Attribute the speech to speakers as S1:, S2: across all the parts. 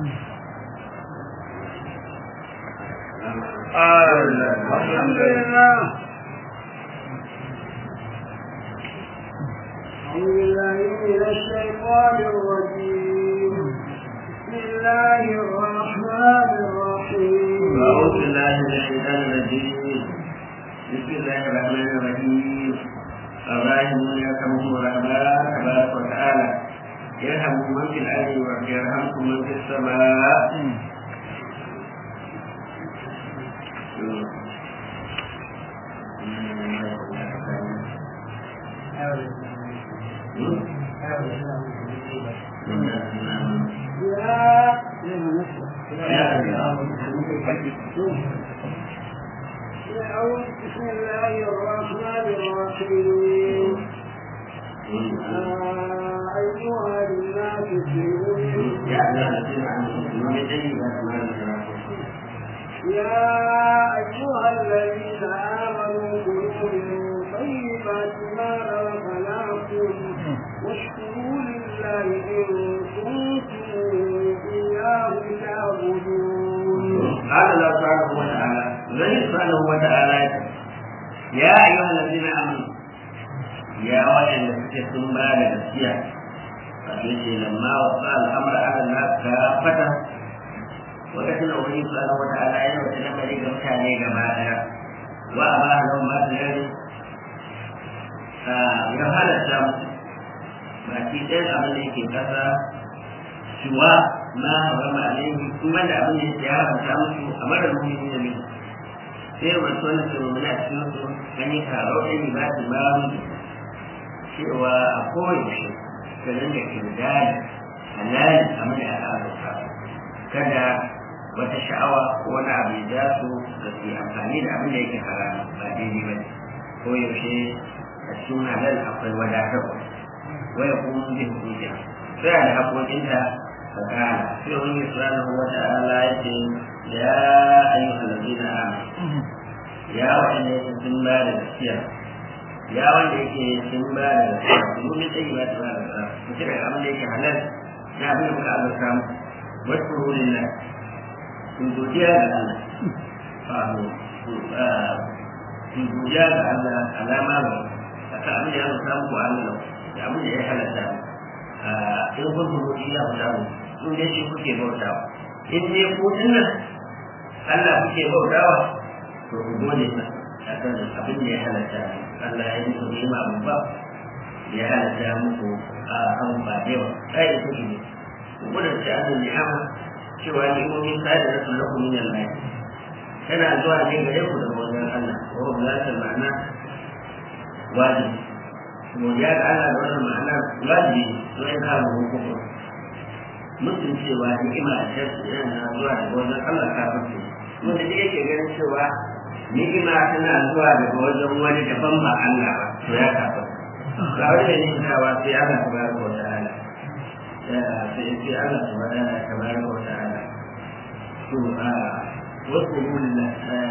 S1: الحمد لله أعوذ بالله من الشيطان الرجيم بسم الله الرحمن الرحيم
S2: أعوذ بالله من الشيطان الرجيم بسم الله الرحمن الرحيم الراحمون يرحمهم الرحمن تبارك وتعالى يرحم من في الأرض ويرحمكم من في السماء
S1: بسم الله الرحمن الرحيم أيها الناس يا أيها الذين آمنوا كلوا من طيبات ما رزقناكم واشكروا لله إن كنتم إياه تعبدون
S2: قال الله سبحانه وتعالى زي سبحانه وتعالى يا أيها الذين آمنوا يا وين ثم بعد الأشياء فإنه لما وصل الأمر على الناس كافة وكتن أولي سبحانه وتعالى أن وتنمى لي كمتاني كما وأباه لهم ما تجري يفعل الشمس baki ɗayan abin da yake ƙasa shuwa ma harama alaihi kuma da abin da yake haramta musu a mara muhimmi da mai sai wasu wani su rumuna a cikin su an yi karo ɗan yi ba su ba mu cewa a koyaushe ka dinga kirdani halali abin da aka azurta kada wata sha'awa ko wani abu ya ja su da su yi amfani da abin da yake haram ba daidai ba ne koyaushe a cikin halal akwai wadatarwa ويقوم بحقوقها فعل حقوقها فقال في الله سبحانه وتعالى يقول يا أيها الذين آمنوا يا وإن يكن بعد السير يا وإن يكن بعد السير كلوا من طيبات ما رزقناكم وتبع الأمر ليك حلال يا أبي بكر على الكرام واشكروا لله من دجاج الله قالوا من دجاج الله على ما له فكأمن يا رزقناكم على له da abin da ya halatta in kun kuma iya guda mu in dai shi kuke bautawa in dai ku dinnan Allah kuke bautawa to ku gode sa akan abin da ya halatta Allah ya yi muku ni'ima babba ya halatta muku a an ba da yawa kai da kuke ne ku gode da Allah ni'ama cewa ni'imomin sai da rasul lakum min Allah tana zuwa ne gare ku daga wajen Allah wa ba ta ma'ana wajibi godiya ga Allah da wannan ma'ana wajibi to in ka mu kuma mutum cewa ni'ima a cikin yana zuwa daga wajen Allah kafin ce wanda duk yake ganin cewa ni'ima tana zuwa daga wajen wani daban ba Allah ba to ya kafa ga wani da ni'imtawa sai Allah tabaraka wa ta'ala sai sai Allah tabaraka wa ta'ala to a wasu mulina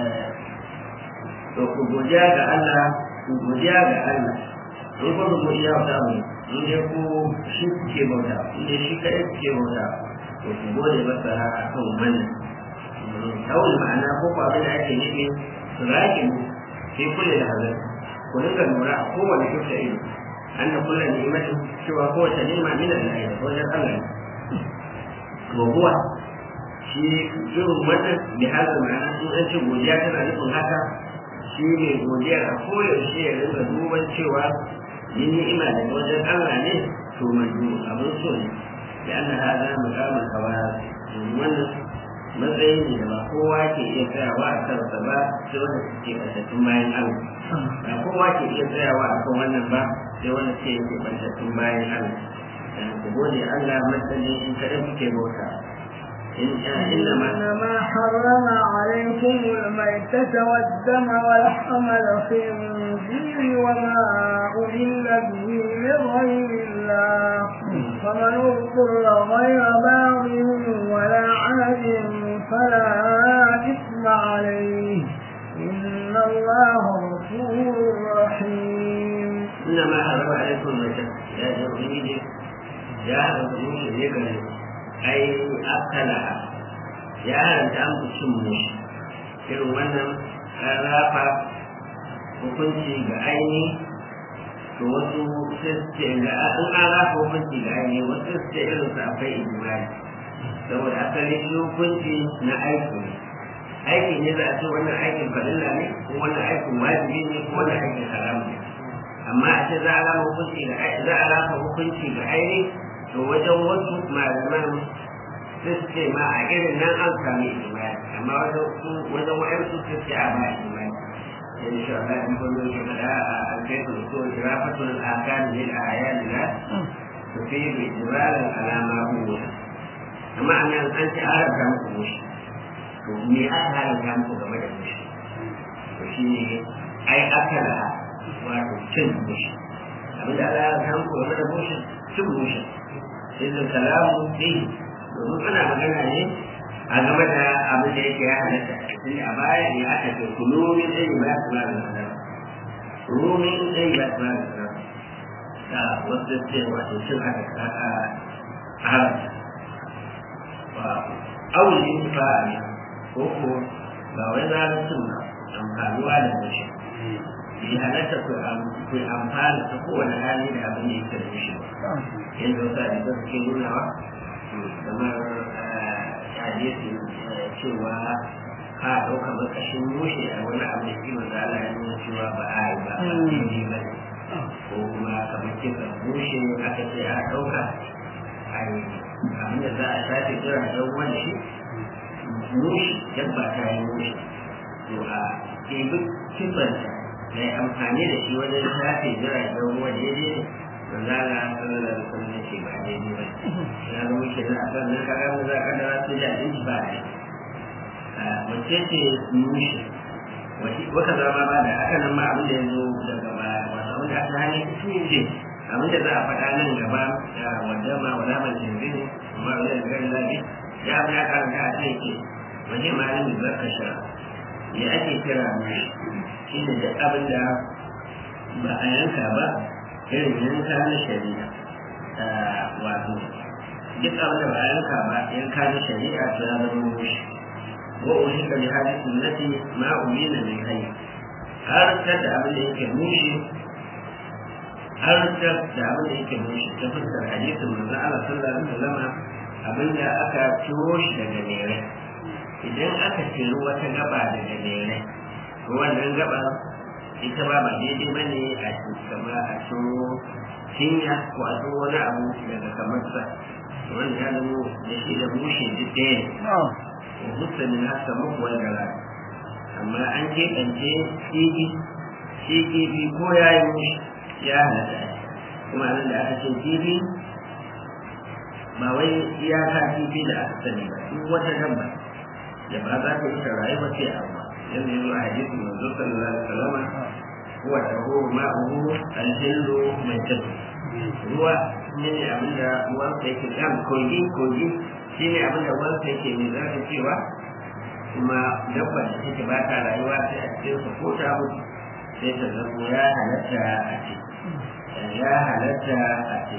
S2: to ku godiya ga Allah ku godiya ga Allah in kuma ku iya wata mu in dai ku shi kuke bauta in dai shi kaɗai kuke bauta to ku gode masa a kan wannan kawai ma'ana ko ba abin da ake nufi su rage mu sai kule da hazar ku dinga lura a kowane kyauta ido an da kula ni'imatin cewa kowace ni'ima min Allah ya wajen Allah to kuwa shi irin wannan bi hazar ma'ana in an ce godiya tana nufin haka shi ne godiya a koyaushe ya dinga duban cewa yin ni'ima daga wajen Allah ne to manzo abin so ne da Allah ha za mu kama kawa wannan matsayi ne da ba kowa ke iya tsayawa a kansa ba sai wanda suke ɓantattun bayan Allah ba kowa ke iya tsayawa a kan wannan ba sai wanda suke yake ɓantattun bayan Allah ku gode Allah matsayin in kaɗai kuke bauta
S1: إنما حرم عليكم الميتة والدم ولحم الخنزير وما أهل به لغير الله فمن اضطر غير باغ ولا عاد فلا إثم عليه إن الله غفور رحيم
S2: إنما حرم عليكم الميتة يا جمعيدي يا أبو ذكر ai akala ya haramta muku cin mushi irin wannan an rafa hukunci ga aini to wasu sai ga in an rafa hukunci ga aini wasu sai irin su akwai ijimai saboda asali shi hukunci na aiki ne aikin ne za a ce wannan aikin fadilla ne ko wannan aikin wajibi ne ko wannan aikin haram ne amma a ce za a rama hukunci ga za a rafa hukunci ga aini to wajen wasu malaman sai su ce ma a irin nan an sami ijimai amma wajen wajen wa'ansu su ce a ba ijimai إن شاء الله يكون الشهداء الكيف الأصول إضافة الآكال للأعيان لا تفيد إجمالا على ما هو amma a nan an ce an rabta muku mushi to me aka haramta muku game da mushi to shi ne ai aka da wato cin mushi abin da Allah ya haramta muku game da mushi cin mushi sai da kalamu sai domin ana magana ne a game da abin da yake ya halatta tun a baya ne aka ce kulu min zai ba su ba da sadaka rumin zai ba su ba da sadaka da wasu ce wato cin aka haramta awul intifa'a ne ko ko ba wai zalincin ba amfanuwa da mushi bi halatta ku amfana ta kowane hali da abin da yake da mushi ba yanzu sa da suke nunawa kamar hadisi cewa ka ɗauka makashin mushe a wani abu da kima da Allah ya nuna cewa ba a yi ba ba daidai ba ko kuma kamar kisa mushe aka ce a ɗauka a yi abinda za a shafe jira don wani shi mushi dabba ta yi mushi to a ɗebi kifanta na yi amfani da shi wajen shafe jira don wani daidai ne da zala sallallahu alaihi wasallam ce ba daidai ba ya zama ke da akan nan kaga mu za ka da su da din ba ne wace ce mushi wata zama ba da haka nan ma abin da ya zo daga baya wata wanda aka hane su ne abin da za a faɗa nan gaba wanda ma wala man jinzin amma wala da gari lafi ya abin ya karanta a ce ke wani malamin zarka sha ya ake kira mai shi ne da abin da ba a yanka ba irin yanka na shari'a wato duk abin da ba a yanka ba yanka na shari'a to ya zama mushi wa uhika bi hadisi sunnati ma umina min hayy har da abin da yake mushi har da da abin da yake mushi ta fuskar hadisin manzo Allah sallallahu alaihi wasallam abinda aka ciro shi daga mere idan aka ciro wata gaba daga mere to wannan gaba ita ba ba daidai bane a kama a ciro cinya ko a ciro wani abu daga kamar sa wanda ya zama da shi da mushi duk ɗaya ne ko hutta min hasa muku wanda ra amma an keɓance shi shi kifi ko ya yi mushi ya halatta kuma nan da aka ce kifi ba wai iyaka kifi da aka sani ba duk wata dabba da ba za ta ita rayuwa sai amma yanzu yanzu a hadisi manzo sallallahu alaihi wasallam huwa tahu ma'uhu al-hillu mai tabu ruwa ne ne abinda ruwan sa yake kan kogi kogi shi ne abinda ruwan sa yake mai zaka cewa kuma dabba da take ba ta rayuwa sai a cikin sa ko ta mutu sai ta zama ya halatta a ce ya halatta a ce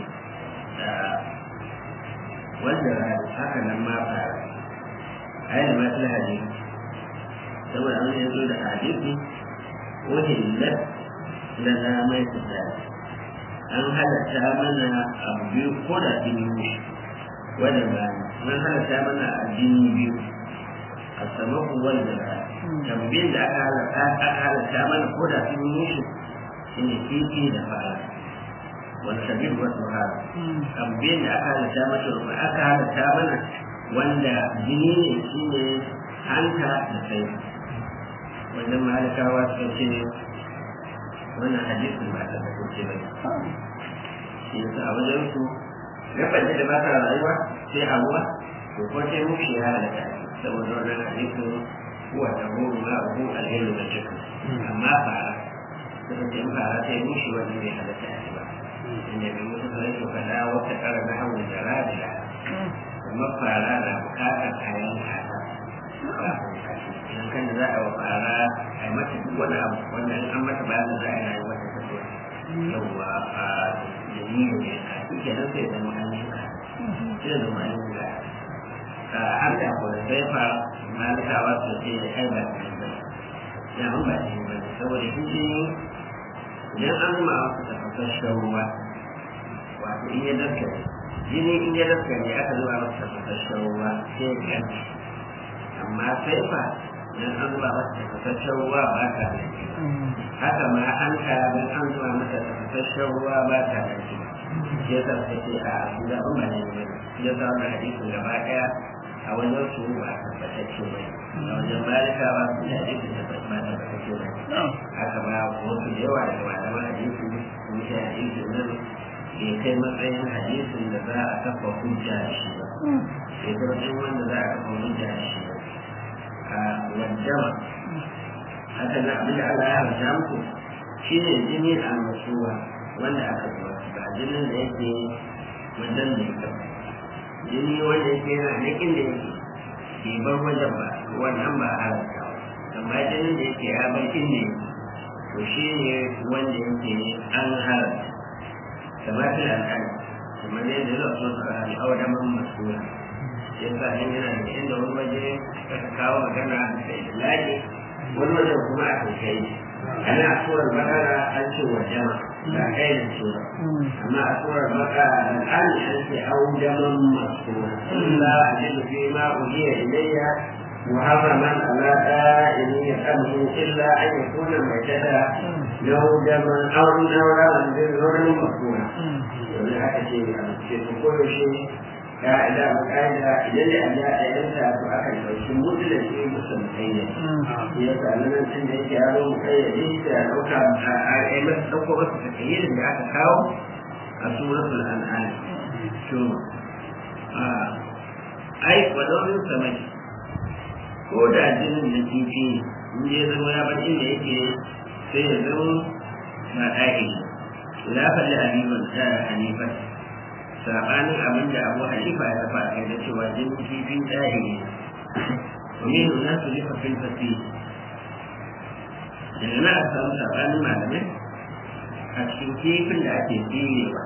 S2: wanda rayu haka nan ma fara ayyana ma tana hadisi saboda an yanzu da hadisi wahillat lana mai tsada an halatta mana abu biyu ko da jini mushi wanda ba an halatta mana addini biyu a samaku wanda ba tambayin da aka halatta aka halatta mana ko da jini mushi shine kifi da fara wal sabir wa tuhar tambayin da aka halatta mana aka halatta mana wanda jini ne shine hanta da sai wajen malikawa suka ce wannan hadisin ba ta kasance ba shi yasa a wajen su gaban da ba ta rayuwa sai a ruwa to ko sai mu shi ya halaka saboda wannan hadisin kuwa ta horo ma hu alheri da cikin amma fara suka ce fara sai mu shi wannan bai halaka shi ba inda bai mutu da yake fada wata kara na hawan da radila kuma fara na bukatar kayan kasa idan kan da za a fara a mata duk wani abu wanda an mata bayan da za a yi wata tafiya yawwa a dalilin ne a cikin nan sai zama an yi ka sai zama an yi ka har da ko sai fa malikawa su ce ai ba ta ba ya an ba ta ba saboda shi idan an ma wasu tafasasshen ruwa wato in ya daskare jini in ya daskare aka zuba masa tafasasshen ruwa sai ya kanci amma sai fa idan an zuba masa tafasasshen ruwa ba ta da haka ma an kara don an zuba masa tafasasshen ruwa ba ta da shi ya sa ta ce a su da ban ba ne ne ya sa wannan hadisin gaba daya a wajen su ba a tabbatacce ba a wajen malika ba su da hadisin da ba a tabbatacce ba haka ba wasu da yawa daga malaman hadisi sun ce hadisin nan bai kai matsayin hadisin da za a kafa hujja da shi ba bai kai matsayin wanda za a kafa hujja da shi ba a wajama haka na abin da Allah ya haramta muku shi ne jini a masuwa wanda aka zuwa ba jinin da yake wajen da ya jini wanda yake yana nakin da yake bai bar wajen ba wannan ba a haramta ba amma jinin da yake ya bar inda yake to shi ne wanda yake an haramta kamar da al'ada kamar yadda zai so su rahami a wajen masuwa yasa in yana da inda wani waje aka kawo magana da ilaji wani wajen kuma a kai ana a surar bakara an ce wa jama ba kai da sura amma a surar bakara al'ani an ce au jaman masura illa ajidu fi ma uhiya ilayya محرما على دائم يفهمه الا ان يكون ميتة له دما او نورا بالنور مفهوما. ولهذا شيء كل شيء ka'ida ba ka'ida idan da Allah ya yanka to aka dauki mutlaq ne musulmai ne ya sa nan tun da yake yaro mu kai ya da dauka a ai masa dauko masa takayyar da aka kawo a suratul an'am to a ai wadon samai ko da jinin na kifi in ya zama ya bar inda yake sai ya zama na ɗaki la fa da hanifa da hanifa sabanin abin da abu halifa ya tafa kai da cewa jin kifin ɗaya ne domin na su rufe fil fasi daga na a samu sabanin malamai a cikin kifin da ake tsirewa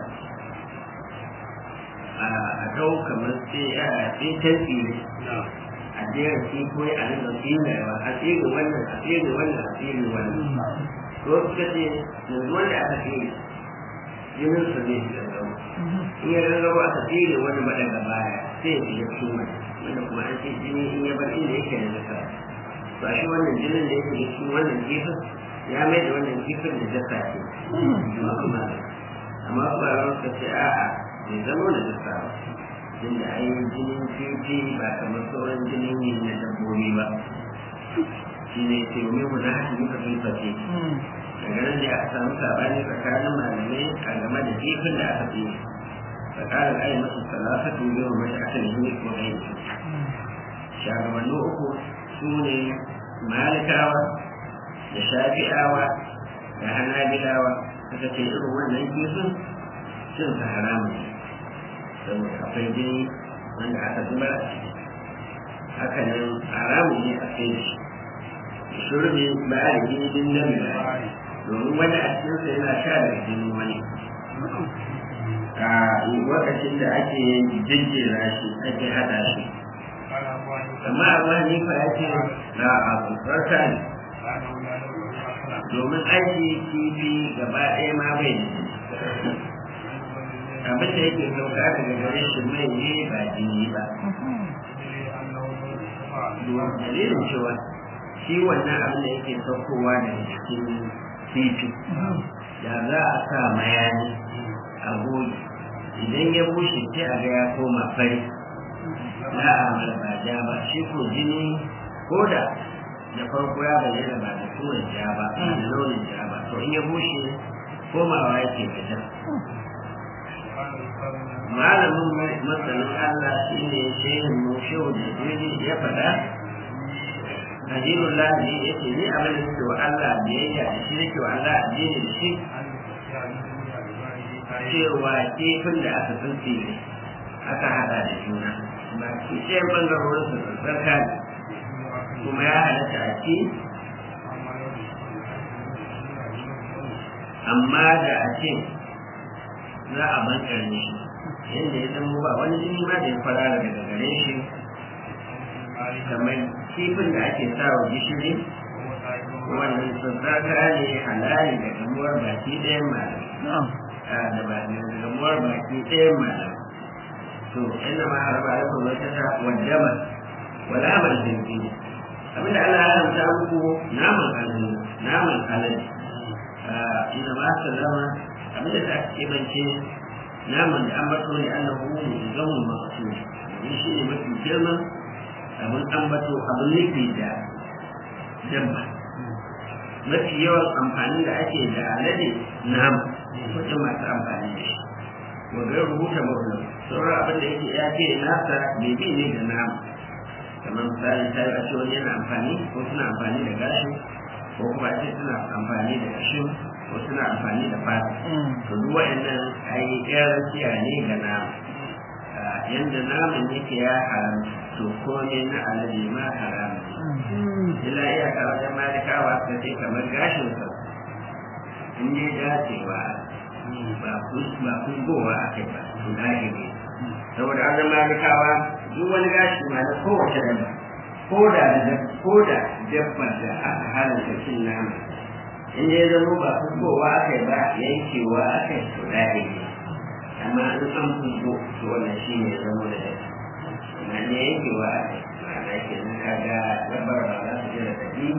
S2: a dau kamar sai a tsintar tsire a jera kifoyi a nan da tsirewa a tsire wannan a tsire wannan a tsire wannan ko suka ce yanzu wanda aka tsire jinin su ne shi gaggawa in ya gaggawa aka tsere wani ba daga baya sai ya shiga cikin wani wanda kuma an ce jini in ya bar inda yake da jasa ba shi wannan jinin da yake cikin wannan kifin ya mai da wannan kifin da jasa ce amma ba ran suka ce a'a bai zama da jasa ba inda ai jinin kifi ba kamar sauran jinin yin na dabbobi ba shi ne ce mai mu na hasi muka filface daga nan da aka samu sabani tsakanin malamai a game da jifin da aka fi tsakanin ayi masu salasa tun yau mai aka yi ko gai shagabanni uku su ne malikawa da shafi'awa da hanabilawa suka ce irin wannan kifin cin sa haramun ne saboda akwai jini wanda aka zubar a ciki haka nan haramun ne a kai da shi shurbi ba a da jini din nan da domin wani a cikinsa yana sha daga jinin wani a lokacin da ake jejjera shi ake hada shi amma abu hanifa ya ce na abu farka ne domin aiki kifi gaba ɗaya ma bai da abin da yake sauka daga gare shi mai ne ba jini ba dalilin cewa shi wannan abin da yake saukowa daga cikin titi da za a sa mayani a goyi idan ya bushe sai a ga ya koma fari na a ba ja ba shi ko jini ko da da farko ya bayyana ba da turan ja ba ba da launin ja ba to in ya bushe komawa yake fita malamin masanin Allah shi ne shehin mu shehu da jini ya faɗa Najibul Lahi ya ce ni abin da suke wa Allah biyayya da shi nake wa Allah addini da shi cewa kifin da aka tsince ne aka hada da juna ba ki ɗayan ɓangarorin su tsarka ne kuma ya halatta a ci amma da a ce za a bankar ne yadda ya zama ba wani jini ma da ya fara daga gare shi kamar kifin da ake sa wa gishiri wannan tsatsaka ne halali da gamuwar baki ɗayan malam da ba da gamuwar baki ɗayan malam to inna ma harba alaikum wa ta wajaba wala amal jinki abinda Allah ya haramta muku naman alani naman alani inna ma sallama abinda ta ake bance naman da an bato ne annahu zamu maqsud ne shi ne mafi girman abin ambato abin nufi da dabba mafi yawan amfani da ake da alade nama wajen masu amfani da shi wajen rubuta maulana sauran abin da yake ya ce nasa bebe ne da nama kamar misali ta yi a ce wani yana amfani ko suna amfani da gashi ko kuma ce suna amfani da kashin ko suna amfani da fata to duk waɗannan ai ƴan rakiya ne ga nama yanda naman yake ya haramta to kome na alade ma haram ila iyaka wajen malikawa suka ce kamar gashin sa in yi dacewa ba ba kungowa a kai ba to gashi ne saboda an zama malikawa duk wani gashi ma na kowace dabba ko da ko da dabbar da aka halatta cin nama in ya zama ba kungowa a kai ba yankewa a kai to gashi ne amma an san kungo to wannan shi ne zama da dabba na ne yake wa ma'ana ke nan kaga dabbar ba za su jira tafi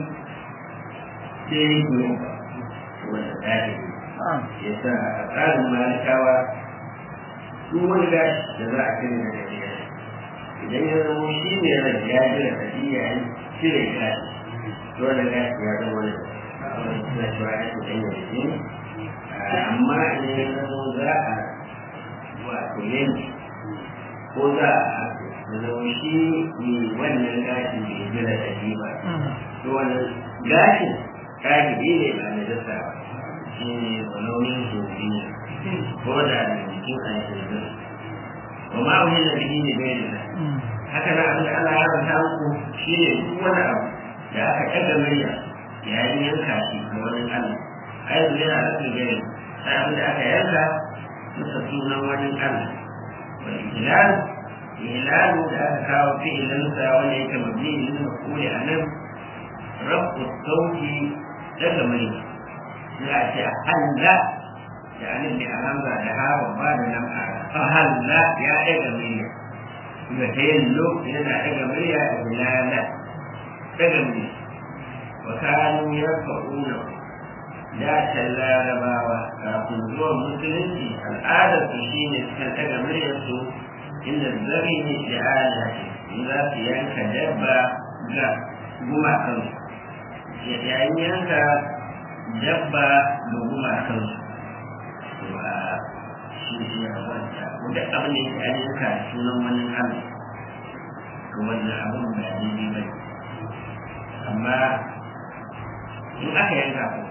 S2: sai yi gurin ba wanda dace ya sa a tsarin malikawa duk wani gashi da za a kiri da gajiya idan ya zama shi ne rai ya jira tafi ya yi cire gashi dole gashi ya zama wani wani suna cewa ya ce ɗanya da jini amma idan ya zama za a wato yanki ko za a zama shi ne wannan gashin da ya jira da shi ba to wannan gashin kagibi ne ba na dasa ba shi ne launin zobi ne ko da da jikin aljihin wa ma wani da bihi ne bai da haka na abin da Allah ya ranta muku shi ne duk wani abu da aka ɗaga murya yayin yanka shi ga wani Allah a yanzu yana da su gani sai abin da aka yanka musa sunan wani Allah wani ilal ilalu da aka kawo fi'ilinsa wanda yake mabni lil maf'uli anan rabu sauti daga mai za a ce halla da alif da alhamza da hawa ba da nan a halla ya daga murya ga ta yin lokaci yana daga murya da bilala daga murya wa kanu yarfa'una da can larabawa kafin zuwan musulunci al'adar su shine suka daga muryarsu inda zari ne da ala in za su yanka dabba ga gumakansu yayin yanka dabba ga gumakansu to a shi ne ya wanda wanda abin da yake an yanka sunan wani allah to wannan abin ba daidai ba amma in aka yanka ko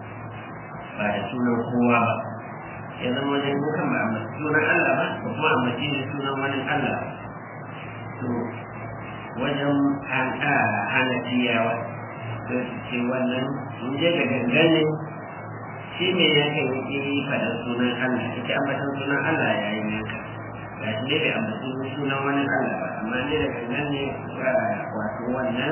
S2: ba da sunan kowa ba ya zama wajen dukan ba a sunan Allah ba ko kuma a mace da sunan wani Allah to wajen hana tiyawa to ce wannan in je ga gangane shi ne ya kan yi faɗar sunan Allah ita ambatan sunan Allah ya yi yanka ga shi dai bai ambatan sunan wani Allah ba amma ne da gangane wato wannan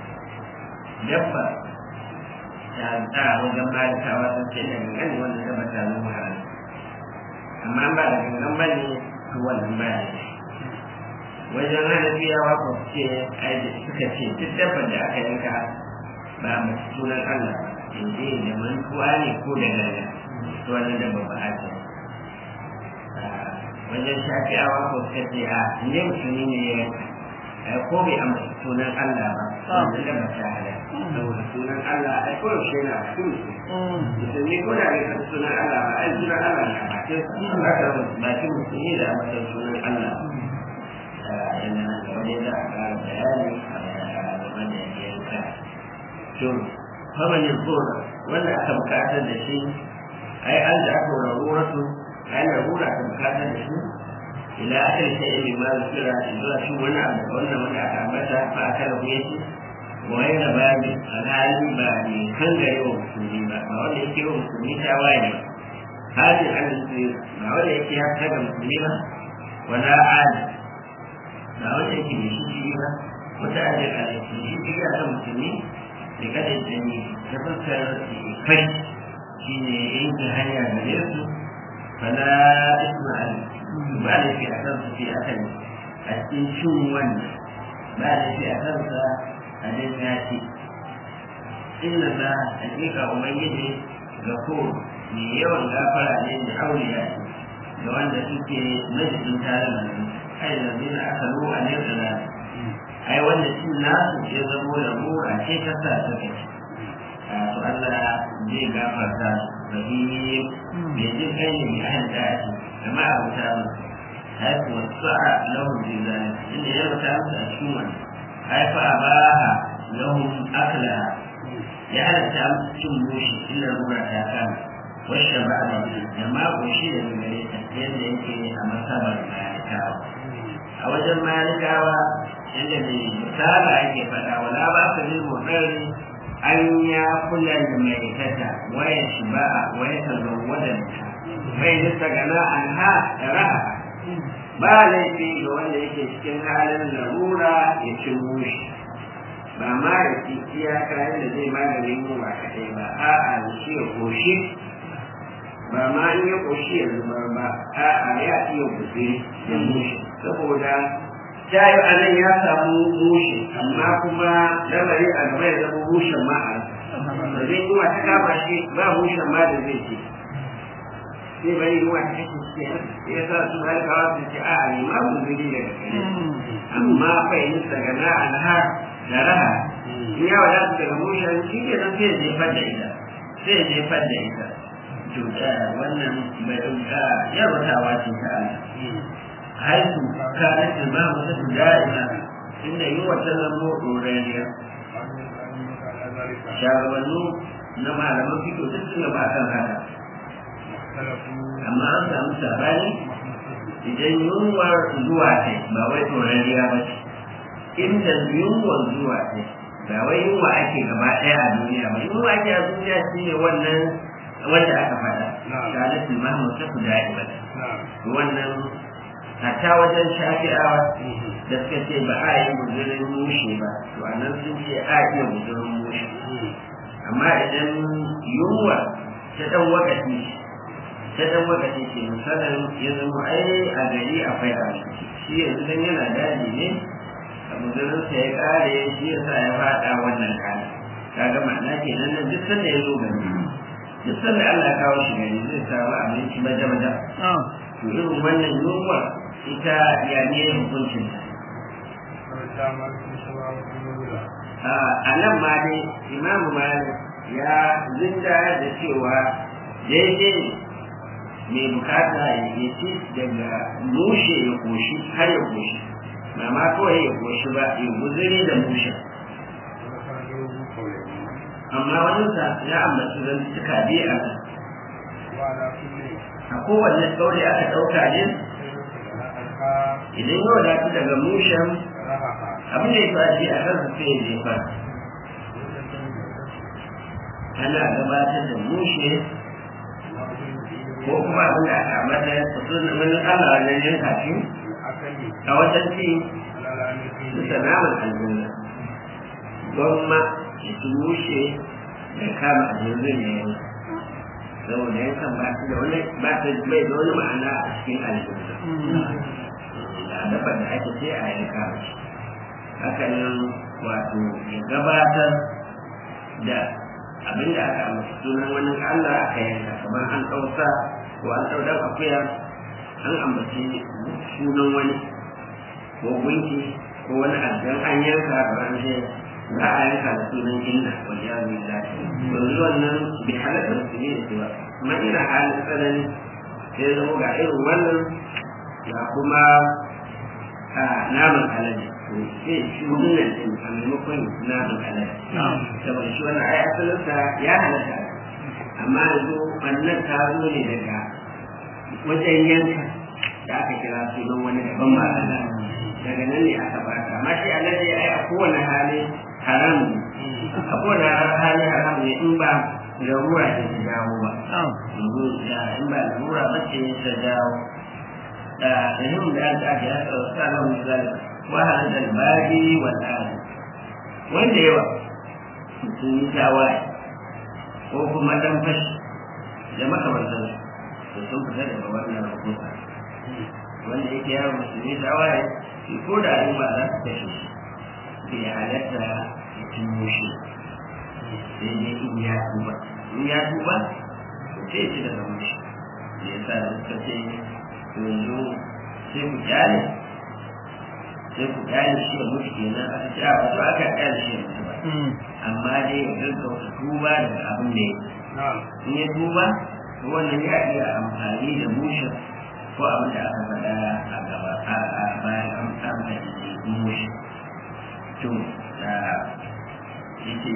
S2: dabba ta ta wajen malikawa sun ce da gangane wannan dabba ta zama haram amma ba da gangan ba ne to wannan ba ne wajen hanafiyawa ko ce suka ce duk dabbar da aka yanka ba mu sunan Allah in je da mantuwa ne ko da gaga to wannan da ba a ce wajen shafiyawa ko suka ce a ne musulmi ne ya yanka ko bai amma sunan Allah ba wannan da ba ta hada saboda sunan Allah ai ko yaushe na cikin musulmi ko da bai san sunan Allah ba ai sunan Allah na bakin haka bakin musulmi da amma sunan Allah yana nan da wani za a ƙara bayani a game da yanka to faman yanzura wanda aka bukatar da shi ai an da aka rarura su ai rarura aka bukatar da shi ila akhir shay'in mimma zikira zuwa shi wani abu da wannan wanda aka ambata fa aka rabu yake wa yana babi alhali ba ne kan gare wa musulmi ba ba wanda yake wa musulmi ta waye ba hali an ba wanda yake ya taga musulmi ba wala adi ba wanda yake mai shi ba wata ajiyar alaiki shi iya kan musulmi da kada ya ne ta fuskar kai shi ne yanke hanya gare su fala isma'il ba da fi a kan su fi akan a cikin cin wannan ba da fi a kansa a dan ya ce inna za hakika ubangiji ga ko mai yawan gafara ne da auliya da wanda suke majalisun tare da nan ai da zina aka ruwa ne da nan ai wanda cin nasu ya zamo da mu a ce ta sa ta kai to Allah zai gafarta rahim mai jin kai ne mai ahan da ake amma a wuta mu haifu wasu a lahun zizani inda ya wuta musu a cikin wani haifu a baha lahun akla ya halatta musu cin mushi illa ruwa ta kama wasu ba a da mako shi da gare ta yadda yake a masabar malikawa a wajen malikawa yadda mai misala ake faɗa wala ba su bil mutsari an ya kula da mai tata waya shi ba a waya ta zawwada ta bai nisa gana an ha da raha ba laifi ga wanda yake cikin halin larura ya ci mushi ba ma da iya kayan da zai maganin yunwa kaɗai ba a'a da shi ya koshi ba ma in ya koshi ya zubar ba a'a ya iya kuɗi da mushi saboda ta yi a nan ya samu mushe amma kuma lamari a gaba ya zama mushen ma a da zai yi ta kama shi ba mushen ma da zai ce sai bari yi wa ta kashe shi ya sa su halkawa su ce a ne ma ku zuri daga kare amma fahimta daga na alhar da raha in ya wadata daga mushen shi ke nan sai ya jefar da ita sai ya jefar da ita to wannan bai yarwatawa ce ta Allah haihu kanat al-mamu da'ima inda yi wata zamo ɗorariya shagabannu na malaman fito duk suna ba kan haka amma an samu sabani idan yunwar zuwa ta ba wai ɗorariya ba ce inda yunwar zuwa ta ba wai yunwa ake gaba ɗaya a duniya ba yunwa ake a duniya shi ne wannan wanda aka faɗa kanat al-mamu da'ima wannan hatta wajen shafi'awa da suka ce ba a yi guzurin mushe ba to a nan sun ce a iya guzurin mushe amma idan yunwa ta dan wakati ta dan wakati ce misalin ya zama ai a gari akwai abinci shi yanzu dan yana daji ne a guzurin sa ya kare shi ya sa ya fada wannan kana kaga ma'ana kenan nan duk sanda ya zo gari duk sanda Allah ya kawo shi gari zai samu abinci maja-maja to irin wannan yunwa ita ya ne hukuncin a nan ma dai imamu malik ya zinda da cewa daidai mai bukata ya ci daga mushe ya koshi har ya koshi ba ma kawai ya koshi ba ya guzuri da mushe amma wani ya ambaci zan suka biya a kowanne tsauri aka ɗauka ne idan yau da daga mushen abin da ya faɗi a kan sai ya jefa ana gabatar da mushe ko kuma abin da aka ambata sunan wani Allah wannan yanka shi a wajen ci su naman aljanna gwamma ya ci mushe da kama aljanna ne yanka saboda yankan ba da wani ba ta bai da wani ma'ana a cikin aljanna da dafa da ake sai a yanka shi haka nan wato ya gabatar da abin da aka amsa sunan wani Allah aka yanka kamar an ɗauka ko an ɗau dan akuya an ambaci sunan wani ko gunki ko wani aljan an yanka kamar an ce za a yanka da sunan inna wal ya billah yanzu wannan bi halatta musulmi da cewa kuma ina halin tsanani sai zama ga irin wannan ya kuma a naman alade sai shi wannan din a maimakon naman alade saboda shi wannan ai asalinsa ya halatta amma yanzu wannan ta zo ne daga wajen yanka da aka kira sunan wani daban ba daga nan ne aka bata amma shi alade ai a kowane hali haram ne a kowane hali haram ne in ba larura ce ta dawo ba in ba larura ba ce ta dawo da yin da aka ake haka wasu kalan misali wahala da bari wa tsari wanda yawa sun yi tawaye ko kuma dan fashi da makamantan da sun fita daga wannan rahoto wanda yake yawon musulmi tawaye shi ko da yi ba za su kashe shi bai halatta ya tuno shi sai dai in ya tuba in ya tuba to sai ci daga mushi da ya sa da suka ce yanzu sai ku kyale sai ku kyale shi ya mutu kenan aka ce a wasu aka kyale shi ya mutu ba amma dai ya gaggauta tuba daga abin da ya in ya tuba to wannan ya iya amfani da mushin ko abin da aka faɗa a gaba a bayan an samu da mushin to da yake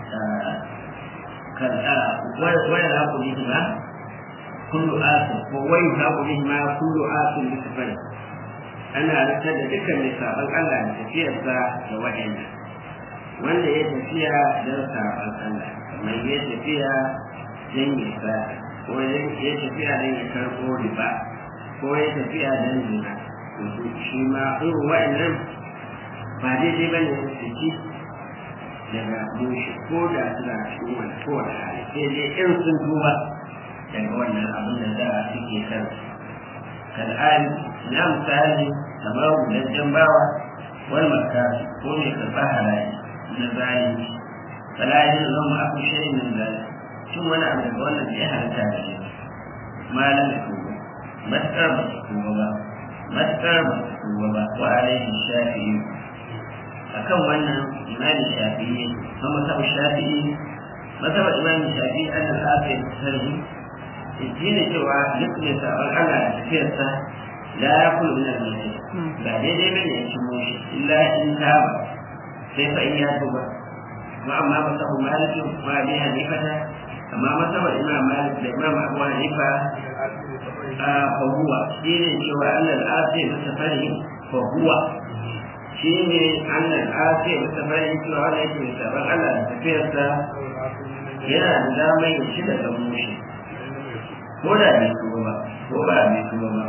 S2: kan waya za ku yi ba kullu asin ko wai za ku yi ma kullu asin bisa fari ana rantar da dukkan mai sabon Allah da tafiyarsa da waɗanda wanda ya tafiya don sabon Allah kamar ya tafiya don ya sa ko ya tafiya don ya karɓo riba ko ya tafiya don zina shi ma irin waɗannan ba daidai ba ne su ci daga mushi ko da suna cikin wani kowane hali sai dai in sun tuba daga wannan abin da za a suke kan kal'ari na misali kamar gudajen bawa wani makasu ko mai karɓar halaye na zalunci falayin zan ma aku shirin min zalunci cin wani abu daga wannan da ya halitta da shi malam da tuba matuƙar ba su tuba ba matuƙar ba su tuba ba wa alaihi shafi'i akan wannan imamin shafi'i kuma masabar shafi'i masabar imamin shafi'i an da aka yi sarhi shi ne cewa duk mai sabon Allah da tafiyarsa la ya kula min al-mutai ba daidai ba ne ya ci moshi illa in ta ba sai fa in ya tuba ma amma masabar maliki ma bi hanifata amma masabar imam malik da imam abu hanifa a fahuwa shi ne cewa Allah al-asir mutafari fahuwa shi ne Allah ake masa bayan cewa wanda yake mai sabon Allah da tafiyarsa yana da damar ya ci da mushi ko da bai tuba ba ko ba bai tuba ba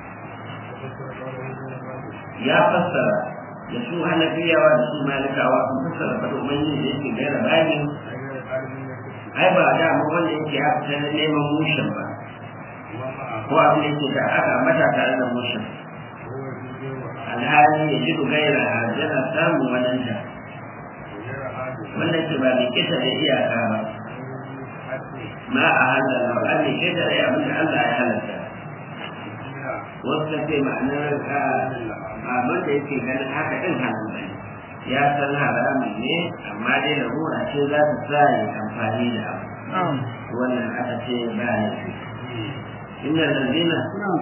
S2: ya fassara da su hanafiyawa da su malikawa sun fassara fata ubangiji da yake gaira bani ai ba da mu wanda yake ya fita na neman mushin ba ko abin da yake da aka mata tare da mushin alhali ya ji gaira yana samun wadanta wanda ke ba mai kisa da iyaka ba ma a halala ba mai kisa da abin da Allah ya halatta wasu ta ce ma'anar abin da yake ganin haka ɗin hannun bane ya san haramun ne amma dai larura ce za ta sa ya amfani da abu wannan aka ce ba ne inda lalzina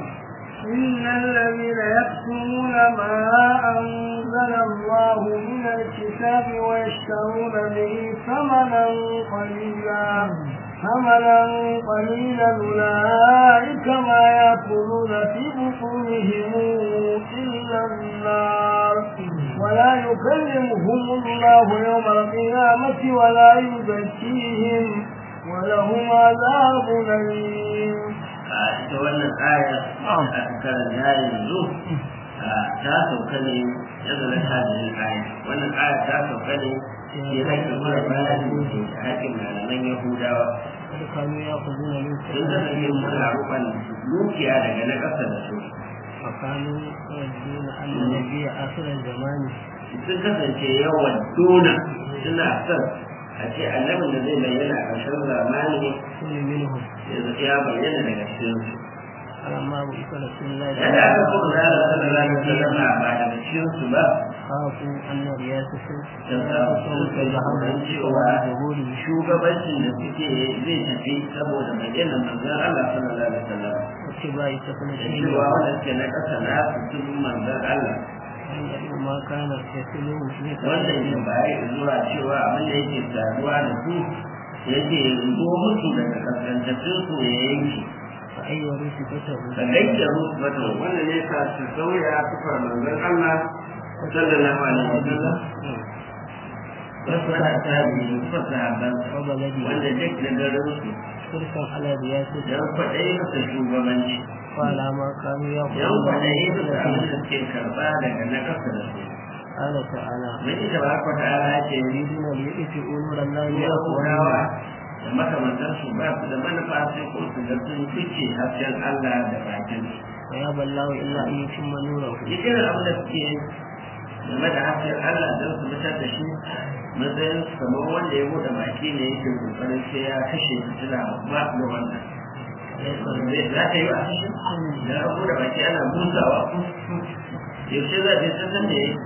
S1: إن الذين يكتمون ما أنزل الله من الكتاب ويشترون به ثمنا قليلا ثمنا قليلا أولئك ما يأكلون في بطونهم إلا النار ولا يكلمهم الله يوم القيامة ولا يزكيهم ولهم عذاب أليم
S2: ita wannan aya a karanta yanzu ta sauka ne ya zama ta da aya wannan aya ta sauka ne ya haƙƙin mara bayani da haƙƙin malaman yahudawa
S1: كانوا يأخذون من
S2: sun kasance suna rufan dukiya daga na ƙasa da su
S1: وكانوا يرجون أن النبي آخر الزمان
S2: sun kasance yawan dona suna son a ce annabin da zai bayyana a ƙarshen zamani
S1: كل منهم
S2: ya bayyana daga cikin su
S1: فلما بعث رسول الله صلى
S2: yadda aka
S1: الله
S2: kuma zara sallallahu alaihi wasallam ba daga cikin su ba
S1: خافوا أن رياسته
S2: da samun tsoron cewa shugabancin da suke zai tafi saboda bayyana manzon Allah sallallahu alaihi wasallam
S1: واتباع
S2: da
S1: سفنته
S2: cewa wanda suke na ƙasa na su cikin manzon Allah
S1: عند ما كان يسلم في
S2: wanda ke baya zuwa cewa abin da yake saduwa da su yake zo musu daga kaskantattun su ya yanke
S1: فأي صفته
S2: ka gaita musu wata wanda ne ka su sauya sufar manzon Allah sallallahu alaihi wasallam wasu ana tabi wasu sahabban
S1: وبلده
S2: wanda duk da garin su
S1: حرصا على رياسته
S2: don kwaɗayi masa shugabanci
S1: وعلى ما كانوا
S2: don
S1: يأخذون
S2: kwaɗayi
S1: من
S2: masa abin da
S1: سفنته
S2: suke karɓa daga na ƙasa da su
S1: قال تعالى
S2: mun yi tabaraka wa ta'ala ya ce ni
S1: يريدون ليطفئوا نور الله
S2: ya korawa
S1: بأفواههم
S2: da makamantar su ba su da manufa sai ko su ga sun fice hasken Allah da bakin su
S1: ويابى الله إلا أن يتم نوره
S2: irin abin da suke game da hasken Allah don su fitar da shi matsayin su kamar wanda ya bude baki ne yake kokarin sai ya kashe fitila ba da wannan za ta yi wa kashe da ya bude baki ana busawa yaushe za ta yi sassan da ya yi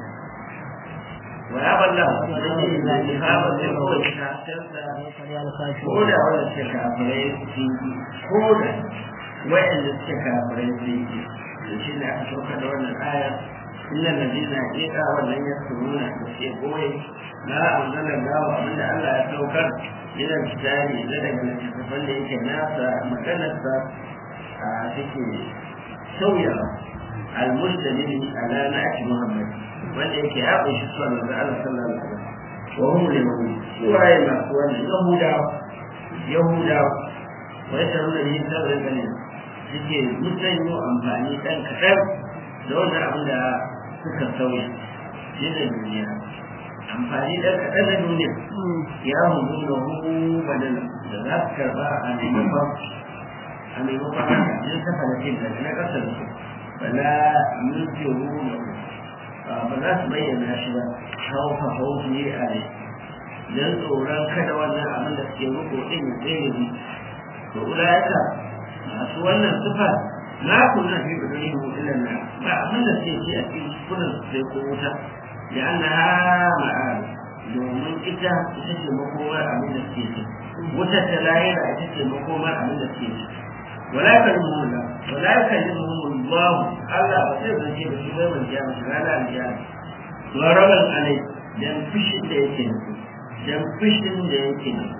S2: wa ya balla da ne da ke haɓa sai kawai haskensa ko da wanda suke kafirai sun yi ko da wayanda suke kafirai sun yi da shi ne aka sauka da wannan ayar inna ladina haqiqa wannan ya suruna da ke goye na anzala gawa abinda Allah ya saukar yana kitari da daga littattafan da yake nasa maganarsa a take sauyawa al-mustamili ala na'ati Muhammad wanda yake ya kunshi sunan manzo Allah sallallahu alaihi wasallam wa hum liman suwaye masu wannan yahudawa yahudawa wa yasaruna bihi sabran ganin suke musanyo amfani ɗan kaɗan da wannan abin da suka sauya yana duniya amfani ɗan kaɗan na duniya ya hudu da hudu badala da za su karɓa a maimakon a maimakon haka yin kafa na cin da na ƙasar su bala yuke ruwa ba za su bayyana shi ba hauka hauki ne a ne don tsoron kada wannan abin da suke ruko ɗin ya tsaye ne to ulayaka masu wannan sufa na kunna fi bidoni mu ilan na ba abin da sai ce a cikin kunan sai ko wuta ya anna ma'al domin ita ita ce makomar abin da suke ci wuta ta lahira ita ce makomar abin da suke ci wala kalmuhum la wala kalmuhum Allah Allah ba zai zance da su bai mun kiyama rana alkiyama waraban alai dan fishin da yake nufi dan fishin da yake nufi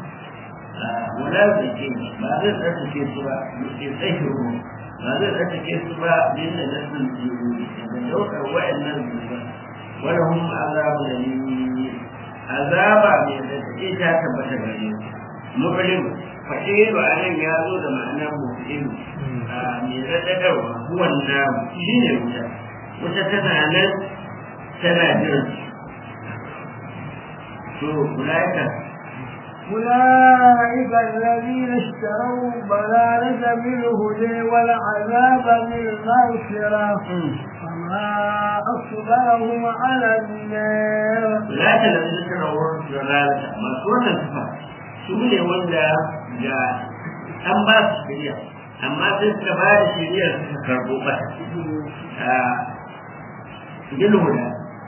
S2: wala zake ba zai tsarkake su ba ke tsakiru ba zai tsarkake su ba din da nasin jiru da daukar wa'annan zuba wala hum azabu da ni azaba mai da take ta tabbata gare su mu'lim fa'ilu anan ya zo da ma'anar mu'lim a mai radadarwa huwan namu shine wuta wuta tana nan tana jiran to ulaika
S3: أولئك الذين اشتروا الضلالة بالهدى والعذاب بالمغفرة فما أصبرهم على النار
S2: لا الذين اشتروا الضلالة ما سورة الصفا سورة wanda da an ba su shirya amma sai suka ba da shirya suka karbo ba bilhuda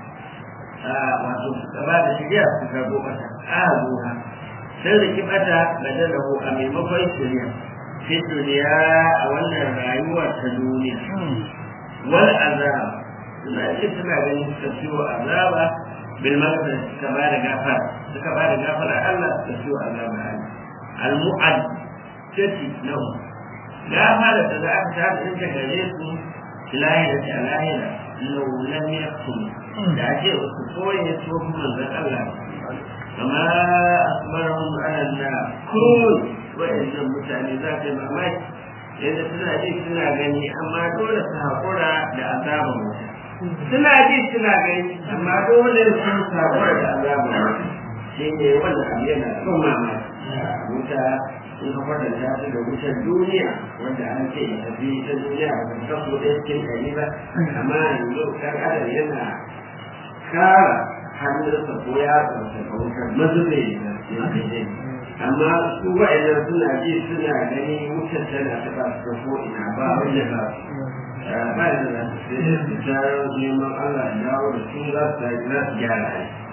S2: wato suka ba da shirya suka karbo ba a zuwa sai da kibata badalahu a maimakon shirya fi duniya a wannan rayuwar ta duniya wal azab suna ce suna ganin suka ciwo azaba bil maghfirah suka ba da gafara suka ba da gafara Allah suka ciwo azaba Allah al mu'ad tati lahu gafara da za ka ta in ta gare su lahira ta lahira law lam yakun da ake wasu koyi su kuma manzon Allah kama asbarahum ala Allah kun wa'annan mutane za ka yi mamaki yadda suna ji suna gani amma dole su haƙura da azabar wuta suna ji suna gani amma dole su haƙura da azabar wuta shi ne wanda abu yana son mamaki wuta sun ka kwatanta su da wutar duniya wanda an ce ya tafi ta duniya ba ta kaso ɗaya cikin ɗari ba amma yanzu ɗan adam yana kara hannunsa ko ya tsarsa ka wutar mazube da amma su wa'annan suna ji suna gani wutar tana taɓa su ko ina ba wanda ba ba da za su sai su tarar neman Allah ya dawo da su za su za su gyara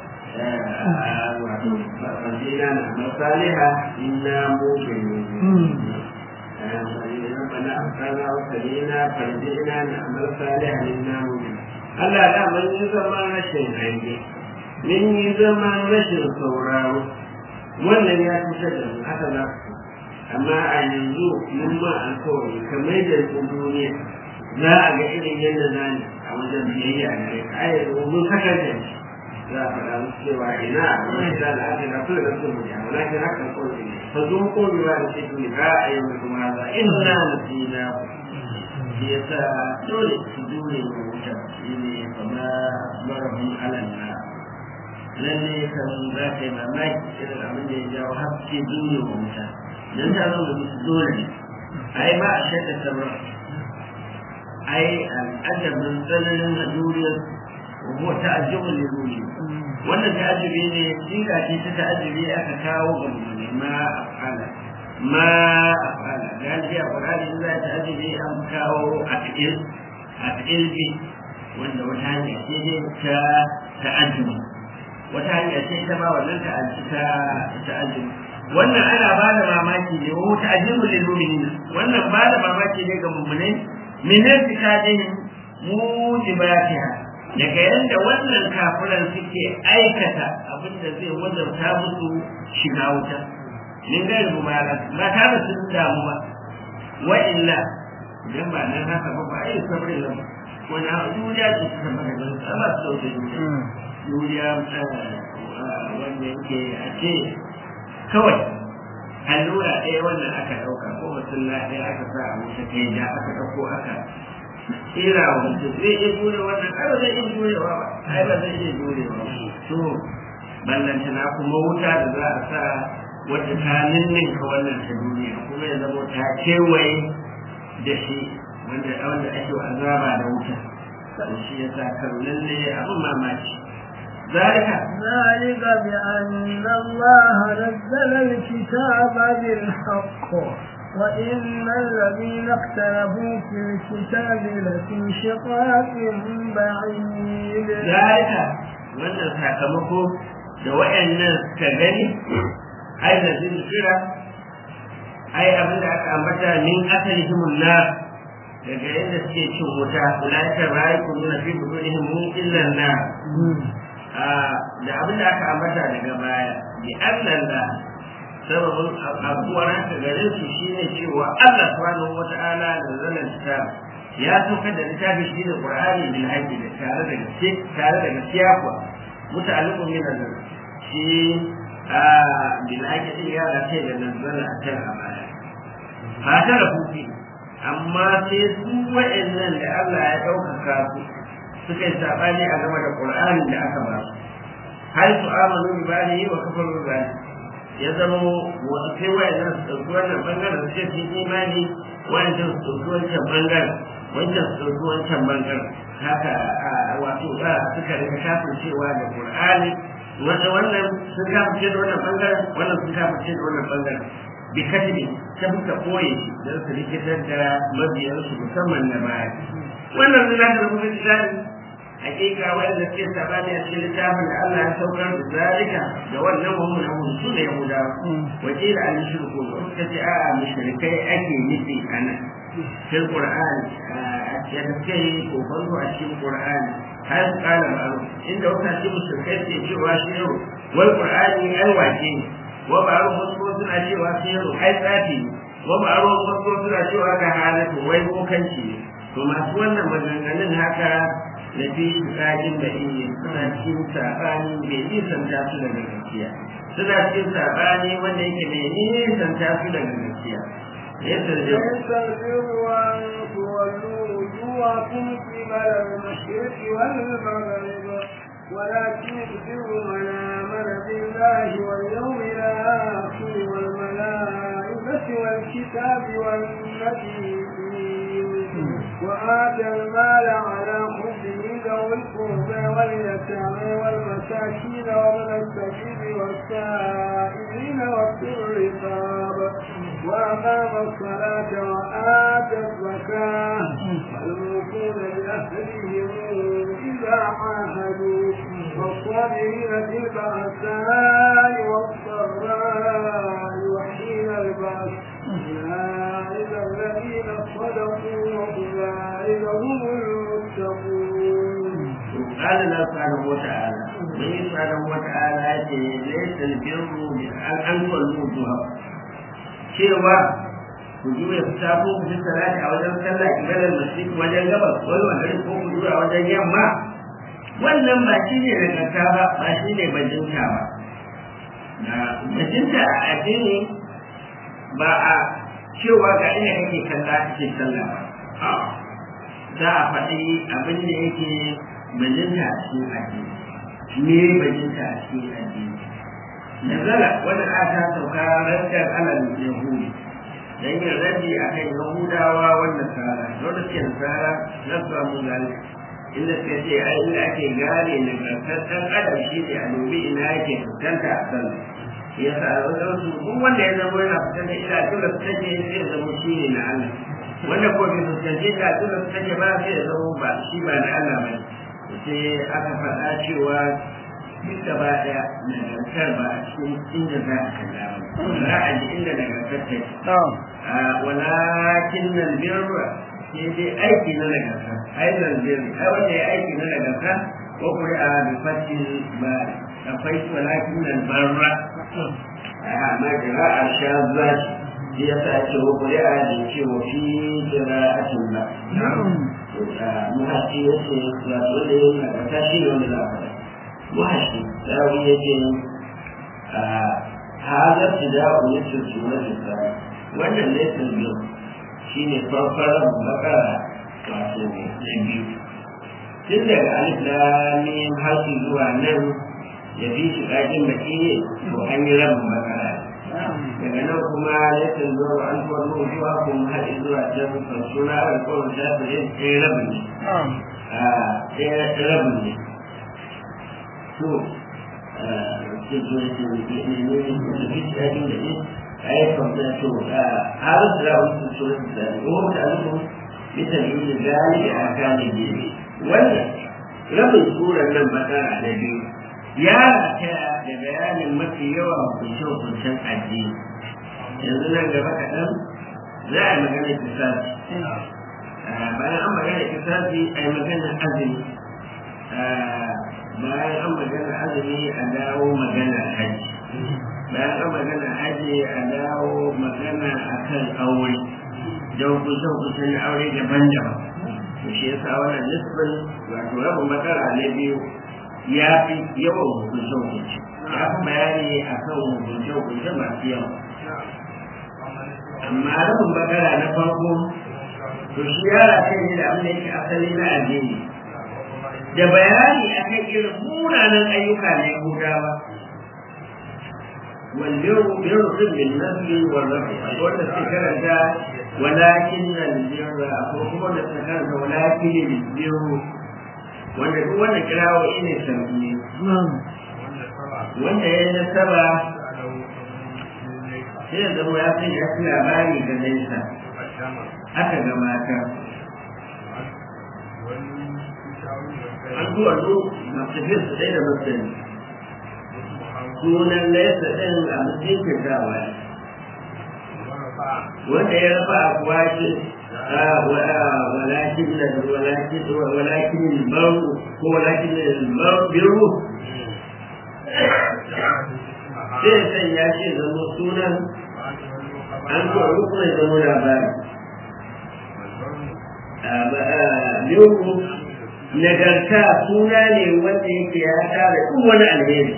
S2: ne wato fadina na masaliha inna mu'minun ربنا أبقنا وسلينا فرجعنا نعمل صالحا إنا مؤمنون Allah da mun yi zaman rashin hange mun yi zaman rashin sauraro wannan ya fitar da mu haka za su amma a yanzu mun ma alkawari kamar da su duniya za a ga irin yadda za ni a wajen biyayya a gare ka a yanzu mun sakar da shi za a faɗa musu cewa ina wani da al'adar na kula da sun mutu amma lakin hakan kawai ne fa zo ko bi ba da ce tuni ba a yau da kuma za inna nasina shi yasa dole su dole mu wuta shi ne kama marahun alanna lalle kan za ka yi mamaki irin abin da ya jawo haske duniya wa wuta don ta zo da musu dole ne ai ba a shaɗa sabra ai al'adabin tsananin haduriyar wa ta'ajjubun liruni wannan ta'ajjubi ne siga ce ta ta'ajjubi aka kawo ga mummuni ma afala ma afala galibi a qur'ani in za ta ta'ajjubi an kawo a fi'il a fi'il bi wanda wata hanya ce ne ta ta'ajjubi wata hanya ce ta ba wannan ta'ajjubi wannan ana ba da mamaki ne wa ta'ajjubun lil mu'minin wannan ba da mamaki ne ga mummunai min irtikadihim mujibatiha daga yadda wannan kafiran suke aikata abin da zai wajauta musu shiga wuta min gari mubara ba tare sun damu ba wa illa idan ba nan haka ba ba ai sabrin nan wani duniya ce ta zama da gani ba su dauke duniya wanda yake a ce kawai allura ɗaya wannan aka ɗauka ko mutum ɗaya aka sa a wuta kai da aka ɗauko aka tsira wa mutum zai iya jure wannan ai ba zai iya jurewa ba ai ba zai iya jurewa ba to ballantana kuma wuta da za a sa wata ta ninninka wannan ta duniya kuma ya zama ta kewaye da shi wanda wanda ake wa azaba da wuta to shi ya sa kan lalle abin mamaki ذلك
S3: ذلك بأن الله نزل الكتاب بالحق وإن الذين اختلفوا في الكتاب لفي شقاق بعيد
S2: ذلك wannan sakamako da wayannan suka gani ai da zikira ai abin da aka ambata min asalihim nar daga yadda suke cin wuta ulaika ra'aykum min fi budunihim mun illa nar da abin da aka ambata daga baya bi annalla sababin abubuwan haka gare su shine cewa Allah subhanahu wata'ala da zanen ta ya saukar da littafi shi da Qur'ani bil haqqi da tare da gaske tare da gaskiya kuwa muta'alliqun min nazar shi a bil haqqi din ya race da nazara a kan amana ba ta da kufi amma sai su wa'annan da Allah ya ɗaukaka su suka yi sabani a game da Qur'ani da aka ba su hal su amanu bi bani wa kafaru bi bani ya zama sai wayannan su ɗauki wannan bangaren su ce sun imani wancan su ɗauki wancan bangaren wancan su ɗauki wancan bangaren haka wato ba suka rika kafin cewa da Qur'ani wanda wannan sun kafin da wannan bangaren wannan sun kafin da wannan bangaren bi katibi ta buka koye shi don su rikitar da mabiyansu musamman na baya wannan zai zaka rubuta littafi hakika wanda suke sabani a cikin littafin da Allah ya saukar da zalika da wannan wa mun abu su ne yahudawa wakil an shirku suka ce a'a mushrikai ake nufi anan fil qur'ani a cikin kai ko banzo a cikin qur'ani har kala ma'ruf inda wata ce mushrikai ke cewa shi yau wal qur'ani ai wace ne wa ma'ruf wasu suna cewa shi yau ai tsafi wa ma'ruf wasu suna cewa ka halatu wai bokanci ne to masu wannan maganganun haka da fi shiƙaƙin da iya suna cikin saɓani mai nisan ta su daga gaskiya suna cikin saɓani wanda yake mai nisan ta su daga gaskiya yadda da
S3: ليس البر أن تولوا وجوهكم قبل المشرق والمغرب ولكن البر من آمن بالله واليوم الآخر والملائكة والكتاب والنبيين وآتى المال على حبه ذوي القربى واليتامى والمساكين ومن السبيل والسائلين وفي الرقاب وأقام الصلاة وآتى الزكاة والموفون بأهلهم إذا عاهدوا والصابرين في البأساء والضراء وحين البأس أولئك الذين صدقوا وأولئك هم المتقون
S2: قال الله سبحانه وتعالى من سبحانه وتعالى ليس البر أن تولوا وجوهكم cewa ku juya fita ko ku fi salati a wajen sallah kibalar masjid wajen gabas wani wajen ko ku juya wajen yamma wannan ba shi ne nagarta ba ba shi ne bajinta ba na bajinta a addini ba a cewa ga ina kake kalla kake sallah ba za a faɗi abin da yake bajinta a cikin addini me bajinta a cikin addini nazala wannan aya ta sauka raddar alal yahudi dan yin raddi akan yahudawa wanda sara wanda suke nasara na samu gani inda suka ce ai inda ake gane nagartaccen adam shi ne a dubi ina yake fuskanta a kan ya sa wajen su duk wanda ya zama yana fuskanta ina tula su take sai ya zama shi ne na Allah wanda ko bai fuskanci ina tula su take ba sai ya zama ba shi ba na Allah ba sai aka faɗa cewa duk gaba ɗaya nagartar ba a cikin inda za a kalla ba za a ji inda nagartar take walakin nan birra sai dai aiki na nagarta aizan birri ai wanda ya aiki na nagarta ko kuri a bi fatin ba akwai walakin nan barra amma jira a sha zaci shi ya sa ce ko kuri a da ce wa fi jira a cin ba muhashi ya ce wato wanda ya nagarta shi ne wanda za a faɗa muhashi dawo ya ce hazar tida'u ya ce su wani wannan laifin biyu shi ne farfarar bakara wato na biyu tun daga alif lamin harshe zuwa nan ya fi shi ƙaƙin baki ne to an yi rabin bakara daga nan kuma laifin zuwa an kwallo zuwa kuma haɗe zuwa can fansuna alkawar shafirin ɗaya rabin ne ɗaya rabin ne to أي فضلته هذا تلاوة السورة الثانية وهو متعلق بتنوين ذلك أحكام الدين ولا رب السورة لما كان على الدين يا تا da bayanin mafi yawa kunshe-kunshen addini yanzu nan gaba kaɗan za a magana kisasi bayan an magana kisasi a yi magana azumi bayan an magana azumi a dawo magana hajji bayan an magana aje a dawo magana akan aure da hukunce-hukunce na aure daban-daban to shi yasa wannan nisbin wato rabin matsala na biyu ya fi yawan hukunce-hukunce ya fi bayani akan hukunce-hukunce masu yawa amma rabin matsala na farko to shi yara kai ne da abin da yake asali na addini da bayani akan irin munanan ayyuka na yahudawa والبر بر بالنسل والرفع ولا استكرت ولكن البر أقوم ولا استكرت ولكن البر wanda duk wanda kirawo ne sauki wanda ya nasaba sai ya zama ya san ya fi labari ga nesa aka ga mata an zuwa zo masu su ɗaya da masani sunan laisa ɗin a mutum dawa wanda ya rafa a kuwa ce walakin da walakin walakin baru ko walakin da biru sai san ya ce zama sunan an zuwa rukun zama labari biru nagarta suna ne wanda yake ya tara duk wani alheri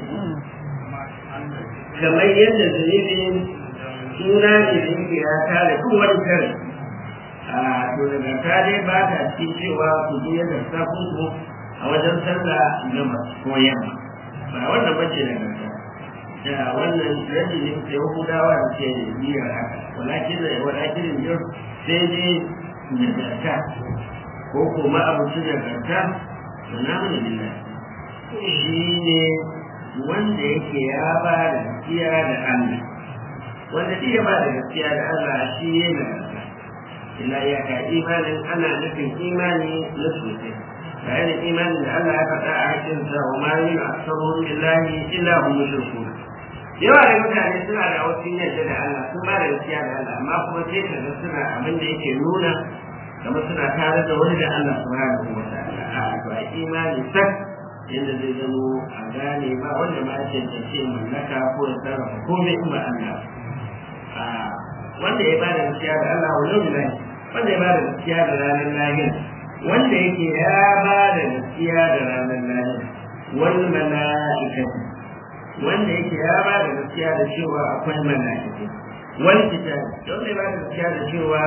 S2: kamar yadda zunubin suna ne da yake ya tare duk wani kare a to daga ta dai ba ta cikin cewa ku je yadda ta kunku a wajen sallah gaba ko yamma ba wannan bace daga ta da wannan rabi ne ke hudawa da ke biyar haka walakin da walakin yau sai dai nagarta ko kuma abu su nagarta to na mu billah shi ne wanda yake ya ba da gaskiya da Allah wanda shi ya ba da gaskiya da Allah shi ne na gaskiya illa ya ka imanin ana nufin imani na sosai bayan da imanin da Allah ya faɗa a hakin sa wa ma yin asaruhum billahi illa hum mushrikun yawa da mutane suna da wasu yadda da Allah sun ba da gaskiya da Allah amma kuma sai ka ga suna abin da yake nuna kamar suna tare da wani da Allah subhanahu wa ta'ala a to imani sak yadda zai zamo a gane ba wanda ma ya cancanci mallaka ko ya sarrafa komai in ba Allah wanda ya bada gaskiya da Allah wa yau wanda ya bada gaskiya da ranar lahir wanda yake ya bada gaskiya da ranar lahir wal mala'ikatu wanda yake ya bada gaskiya da cewa akwai mala'iku wal kitab wanda ya bada gaskiya da cewa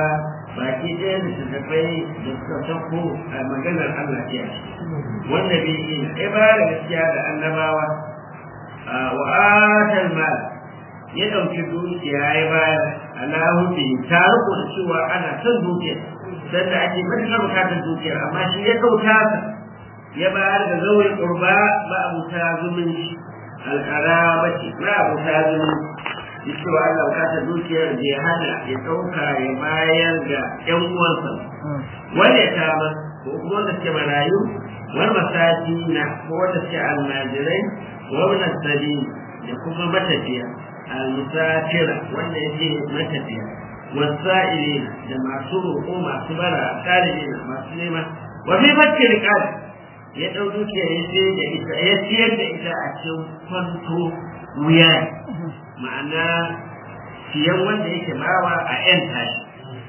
S2: baki ɗaya da tattafai da suka sauko a maganar Allah ce a ciki wanda bai yi ya ba da gaskiya da annabawa wa atal mal ya ɗauki dukiya ya bayar Allahu bi ta riko da cewa ana son dukiya dan da ake matuƙar bukatar dukiya amma shi ya kauta ta ya bayar da zawai qurba ba abuta zumunci alqarabati ba abuta zumunci cewa Allah bukatar dukiyar da ya hana ya ɗauka ya bayar ga ƴan uwansa wanda ya kama ko kuma wanda suke marayu wani masaji na ko wanda suke almajirai wani sabi da kuma matafiya almusafira wanda yake matafiya wasa'ili da masu roƙo masu bara ɗalibi masu nema wa fi fakki riqab ya ɗau dukiya ya ce da ita ya ciyar da ita a cikin kwanto wuya ma'ana siyan wanda yake bawa a yan tashi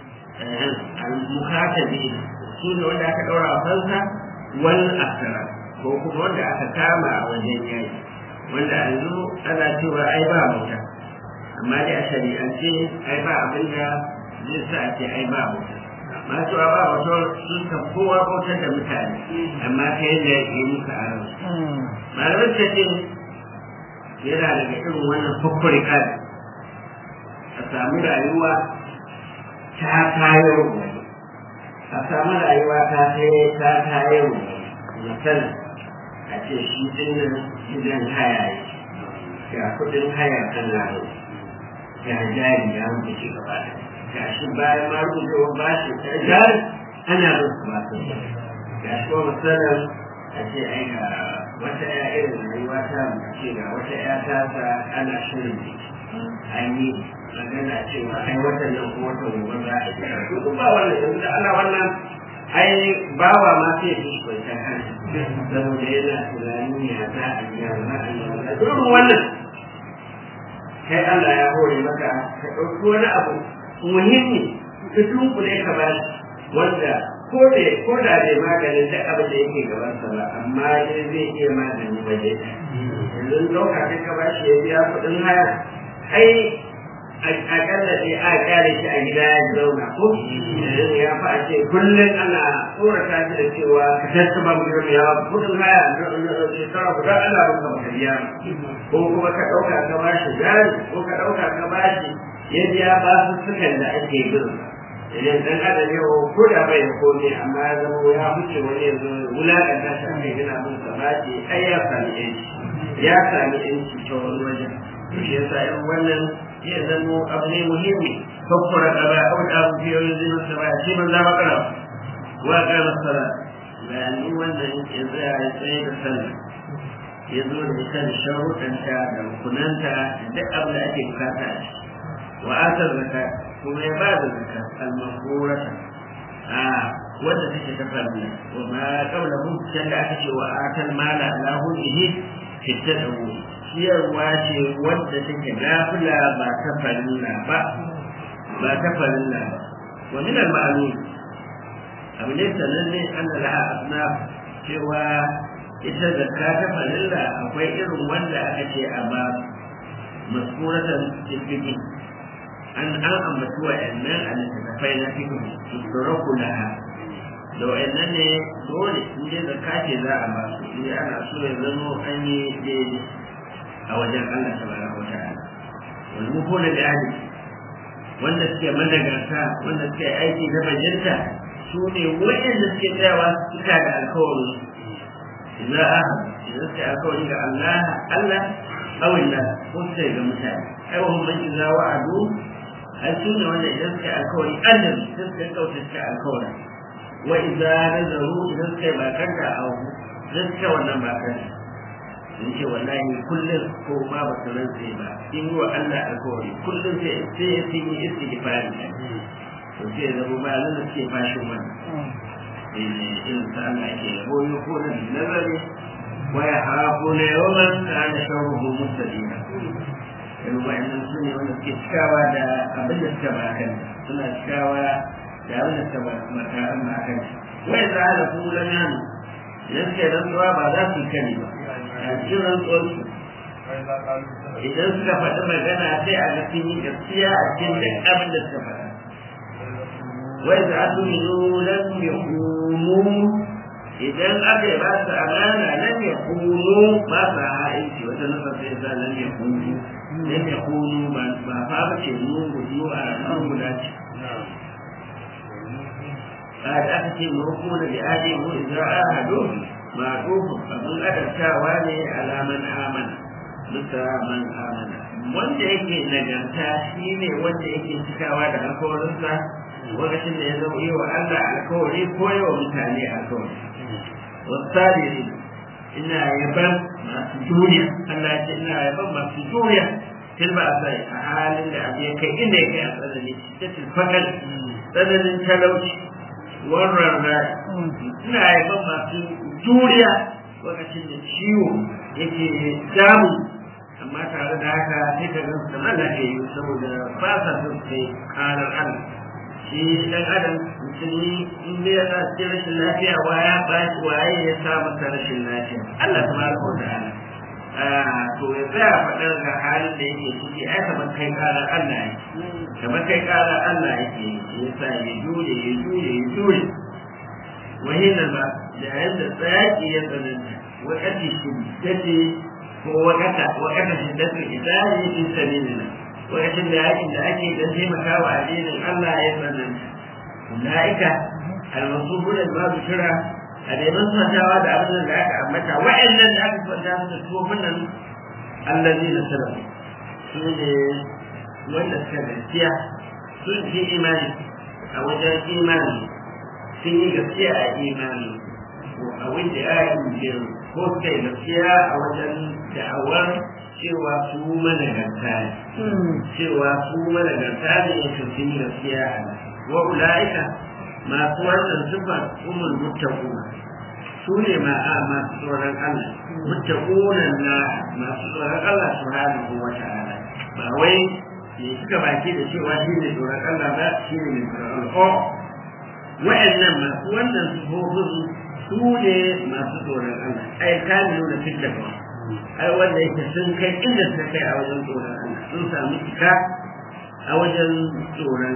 S2: al-mukatabi su ne wanda aka ɗaura a fansa wal asara ko kuma wanda aka kama a wajen yayi wanda yanzu ana cewa ai ba mota amma dai a shari'ance ai ba abin da zai sa a ce ai ba mota masu ba wato sun san kowa bautar da mutane amma ta yadda ya yi muka a ran malamin ta ce yana daga irin wannan fukkuri kadi a samu rayuwa ta tayar wani a samu rayuwa ta ta tayar wani misali a ce shi dinnan gidan haya ga kudin haya kan laro ga jari ya mutu shi gaba da ga shi bayan ma rubucewa ba shi ta jari ana rufu ba su ga shi kuma misalin a ce ai ga wata ya irin rayuwa ta ce ga wata ya ta sa ana shirin biki an yi magana cewa ai watan nan ko watan gobe za a yi duk ba wannan yanzu da Allah wannan ai bawa ma sai ya shi kwanta kan saboda yana tunanin ya za a yi ya za a yi duk wannan kai Allah ya hore maka ka ɗauki wani abu muhimmi ka tunkule ka ba wanda ko da ko da bai maganin duk abin da yake gaban sa ba amma dai zai iya magani waje yanzu ɗauka kai ka ba shi ya biya kuɗin haya ai akalla dai a kyale shi a gida ya zauna ko ya fa a ce kullum ana tsorata shi da cewa ka tattaba mu yau ya kudin haya shekara guda ana ruka maka biya ko kuma ka ɗauka ka ba shi jari ko ka ɗauka ka ba shi ya biya ba su sukan da ake bin idan dan adam yau ko da bai da komai amma ya zama ya huce wani yanzu wulaƙanta shi ake gina mun sa ba ce ai ya sami yanci ya sami yanci ta wani wajen shi yasa irin wannan ya zamo abu ne muhimmi fakkura gaba a wani abu fiye da zinin sa baya shi man zama kana wa kana sala bayanin wannan ya tsaya ya tsaye da sallah ya zo da ita da sharuɗanta da rukunanta da duk abin da ake bukata a ciki wa atar zaka kuma ya ba da zaka almakurata a wanda take ta farilla wa ma qabla hu da aka ce wa atal mala ala hudihi fi tadawu ciyarwa ce wadda take nafila ba ta farilla ba ba ta farilla ba wa min al-ma'lum abu ne sananne an da la'a asnaf cewa ita zakka ta farilla akwai irin wanda aka ce a ba maskuratan fiqhi an an ambaci wa'annan a littattafai na fiqhi istiraku laha da wa'annan ne dole in dai zakka ce za a ba su in ana so ya zama an yi daidai a wajen Allah tabaraka wa ta'ala wal mukuna da ahli wanda suke madagarta wanda suke aiki da bajinta su ne waɗanda suke tsayawa suka da alkawari idan aha idan suke alkawari ga Allah Allah awin nan ko sai ga mutane ai wa man idza wa'adu ai su ne wanda idan suke alkawari Allah sai suka kauce suke alkawari wa idza nazaru idan suke bakanta a idan suke wannan bakanta in ce wallahi kullum ko ma ba su rantse ba in yi wa Allah alkawari kullum sai sai ya sun yi istighfari to sai ya zama ba nan suke fashin wannan in sa Allah ke yabo ne ko da nazari wa ya hafu ne yawan kana sharruhu mustadina in wa'annan su ne wanda suke cikawa da abin da suka bakan suna cikawa da abin da suka bakan bakan wai za a da kulan yanu idan suke rantsuwa ba za su kani ba a cikin rantsuwarsu idan suka faɗi magana sai a ga sun yi gaskiya a cikin duk abin da suka faɗa wai za su yi lam yakunu idan aka ba su amana lam yakunu ba sa ha'inci wata nasa sai sa lam yakunu lam yakunu ba ba fa ba ce mu gudu a nan guda ce a da aka ce mu hukuna da adi mu idza ahadu ma duhu abun adabtawa ne alaman amana bisa man amana wanda yake nagarta shi ne wanda yake cikawa da alkawarinsa lokacin da ya zama yi wa Allah alkawari ko yi wa mutane alkawari wasabiri ina yaban masu juriya Allah ya ce ina yaban masu juriya fil ba sai a halin da abu ya kai inda ya kai a tsanani ta tilfakal tsananin talauci wannan rai ina yaban masu juriya lokacin da ciwo yake damu amma tare da haka sai ka gansu da lafiya saboda ba sa son kai karar Allah shi dan adam musulmi in dai ya sa cikin rashin lafiya waya ba waye ya sa masa rashin lafiya Allah tabaraka wa ta'ala to ya tsaya faɗar ga halin da yake ciki ai kamar kai karar Allah yake kamar kai karar Allah yake ya sa ya jure ya jure ya jure wahina ba da yadda tsayaki ya tsananta wakati shiddati ko wakata wakata shiddati idani fi sabilillah lokacin da yakin da ake don taimaka wa addinin Allah ya tsananta ulaika al-masubun al-mazkura a da ban santawa da abin da aka ambata wa'annan da aka kwanta su da tofin nan allazi na sallam su ne wanda suka gaskiya sun fi imani a wajen imani sun yi gaskiya a imani a wanda ayin jiru ko suka yi gaskiya a wajen da'awar cewa su managarta ne cewa su managarta ne ya sun yi gaskiya a nan wa ula'ika masu wannan sifa umul muttaquna su ne ma'a masu tsoron Allah muttaquna na masu tsoron Allah subhanahu wa ta'ala ba wai ne suka baki da cewa shi ne tsoron Allah ba shi ne mai tsoron Allah wa'annan masu wannan sifofin su ne masu tsoron Allah ai kame nuna fitta ba ai wanda yake sun kai inda suka kai a wajen tsoron Allah sun samu cika a wajen tsoron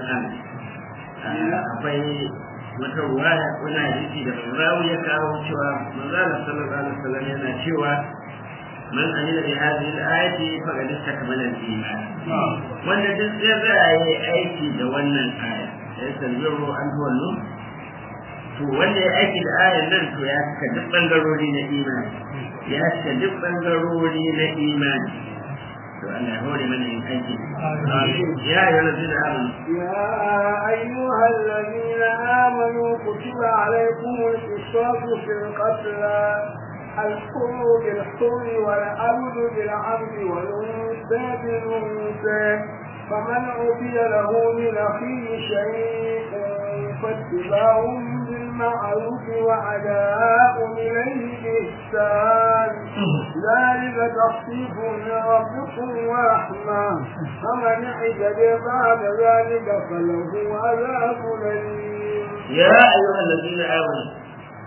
S2: Allah akwai wata ruwaya wani hadisi da rawi ya kawo cewa manzala sallallahu alaihi wasallam yana cewa man amila bi hadhihi al-ayati faqad istakmala al-iman wanda duk ya tsaya yi aiki da wannan aya ya sanziru an tuwallu to wanda ya aiki da ayan nan to ya cika duk bangarori na imani ya cika duk bangarori na imani to Allah ya hore mana yin aiki ya ayyuhal ladina amanu
S3: يا أيها الذين آمنوا كتب عليكم القصاص في القتلى الحر بالحر والعبد بالعبد والأنثى بالأنثى فمن عفي له من أخيه شيء فاتباع بالمعروف وعداء إليه بإحسان ذلك تخفيف من ربكم ورحمة فمن اعتدى بعد ذلك فله عذاب أليم
S2: يا أيها الذين آمنوا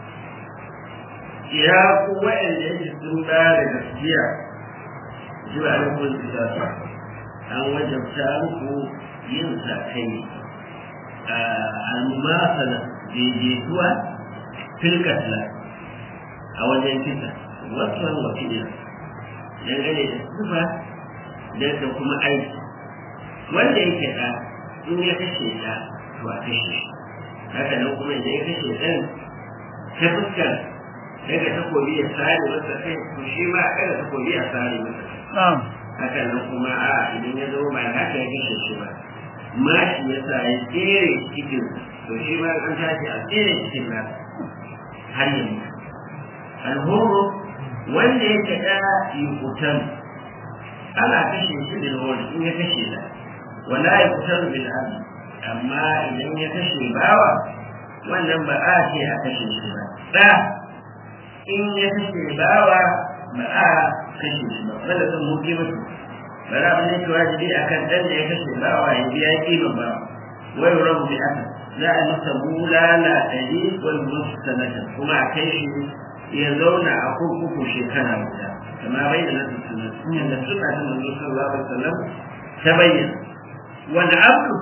S2: ya ku wa'anda yake sun da gaskiya ji ba da kun tsaya an wajabta muku yin sakai a al-mumasala daidaituwa fil katla a wajen kisa wasu wakilin dangane da sifa da kuma aiki wanda yake da in ya kashe da to a kashe shi haka nan kuma idan ya kashe ɗan ta fuskar daga takobi ya sare masa kai to shi ma a kada takobi a sare masa kai haka nan kuma a idan ya zama ba haka ya kashe shi ba mashi ya sa ya tsere cikin to shi ma an tashi a tsere cikin na har yanzu alhoro wanda yake da yukutan ana kashe shi da wani in ya kashe da wala yukutan bil abd amma idan ya kashe bawa wannan ba a ce a kashe shi ba da in ya kashe bawa ba a kashe shi ba wanda sun muke mutu ba za mu ne ki wajibi akan dan da ya kashe bawa ya biya kiman bawa wai rabu bi aka za a masa bulala ɗari wal mustanata kuma a kai shi ya zauna a kurkuku shekara guda kama bai da nasu sunan yadda suna ta manzo sallallahu alaihi wasallam ta bayyana wani abu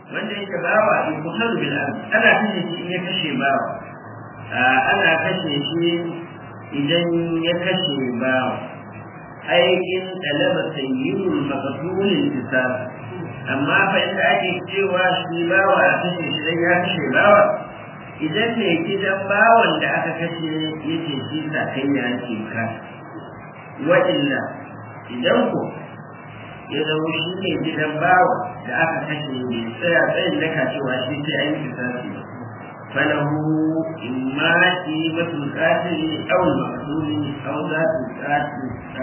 S2: wanda yake bawa in kusan bil ardi ana kashe shi in ya kashe bawa ana kashe shi idan ya kashe bawa ai in talaba sayyidul maqtul intisab amma fa inda ake cewa shi bawa a kashe shi dan ya kashe bawa idan ne gidan bawan da aka kashe yake shi sa kai ya ce ka wa illa idan ko ya zama shi ne gidan bawa da aka kashe ne tsaya tsayin daka cewa shi sai an yi kisasi ba فله إما قيمة القاتل أو المقتول أو ذات القاتل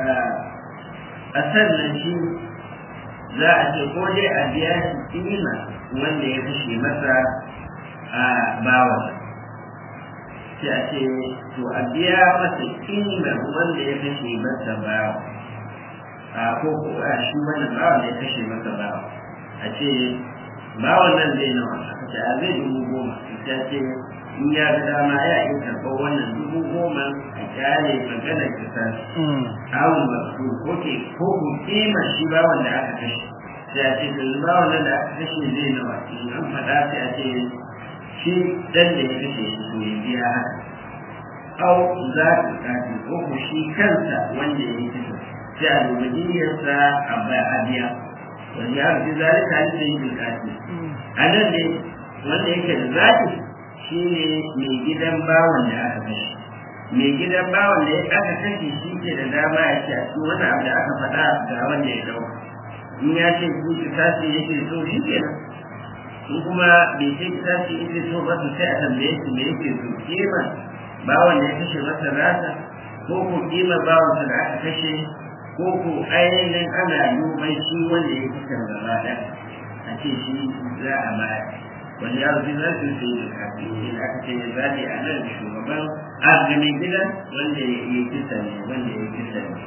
S2: أسنى شيء za a ce ko dai a biya shi kima wanda ya kashe masa a bawa sai a ce to a biya masa kima wanda ya kashe masa bawa a ko ko a shi wannan bawa da ya kashe masa bawa a ce bawan nan zai nawa aka ce a zai dubu goma ta ce in ya ga dama ya iya karɓar wannan dubu goma a kyale maganar kisa awon masu ko ke ko ku kima shi bawan da aka kashe sai a ce yanzu bawan nan da aka kashe zai nawa in an faɗa sai a ce shi dan da ya kashe shi to ya biya haka au za ka kafi ko ku shi kansa wanda ya yi kashe sai a dubi niyyarsa a biya wanda ya rufe zalika ne da yi bilkati a nan ne wanda yake da zaɓi shi ne mai gidan bawan da aka kashe mai gidan bawan da aka kashe shi ke da dama ya ce a cikin wani abu da aka faɗa ga wanda ya ɗauka in ya ce ku ki tashi yake so shi ke nan in kuma bai ce ki tashi yake so ba su sai a tambaye shi me yake so kima bawan da ya kashe masa rasa ko ko kima bawan da aka kashe ko ko ainihin ana duban shi wanda ya fi kan gaba ɗaya a ce shi za a baya wani yaro shi za su sai da kafin shi da aka ce ya zaɓi a nan shugaban agamin gidan wanda ya yi kisa ne wanda ya yi kisa ne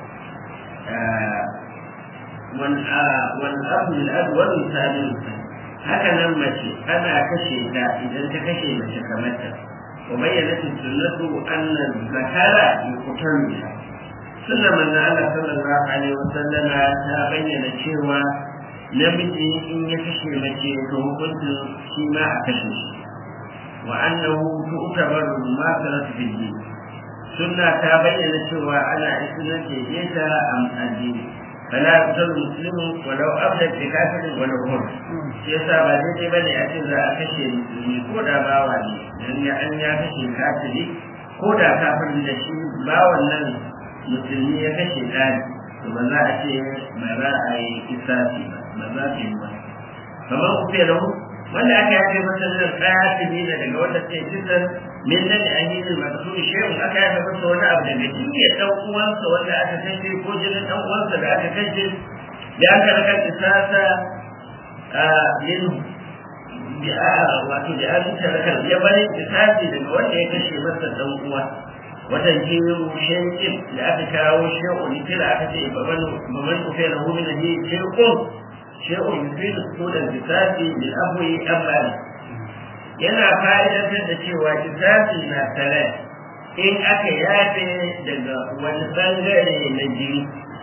S2: wani abu da abu wani misalin haka nan mace ana kashe ta idan ta kashe mace kamar ta wa bayyana sunnatu annan zakara yuqtalu biha sunna manzo Allah sallallahu alaihi wasallama ta bayyana cewa namiji in ya kashe mace to hukuncin shi ma a kashe shi wa annahu tu'tabaru ma sarat fi din sunna ta bayyana cewa ana isnar da yata am addini fala yuqtalu muslimu walau abda bi kafirin walau hur shi yasa ba daidai bane a ce za a kashe musulmi ko da bawa ne dan ya an ya kashe kafiri ko da kafirin da shi bawan nan musulmi ya kashe ɗani to ba za a ce ba za a yi kisasi ba ba za ta yi ba kamar ku fiye da mu wanda aka yafe masa nan kayati ne daga wanda sai kisan min nan da ahidin masu shehu aka yafe masa wani abu daga jiya dan uwansa wanda aka kashe ko jinin dan uwansa da aka kashe da aka raka kisasa a yin wato da an taraka ya bari kisasi daga wanda ya kashe masa dan uwa watan jiyo shankin da aka kawo shehu ne kira aka ce baban baban ku fela hu min hi shehu shehu yufid sunan kisasi bil abwi abal yana fa'idantar da cewa kisasi na tare in aka yafe daga wani bangare na jini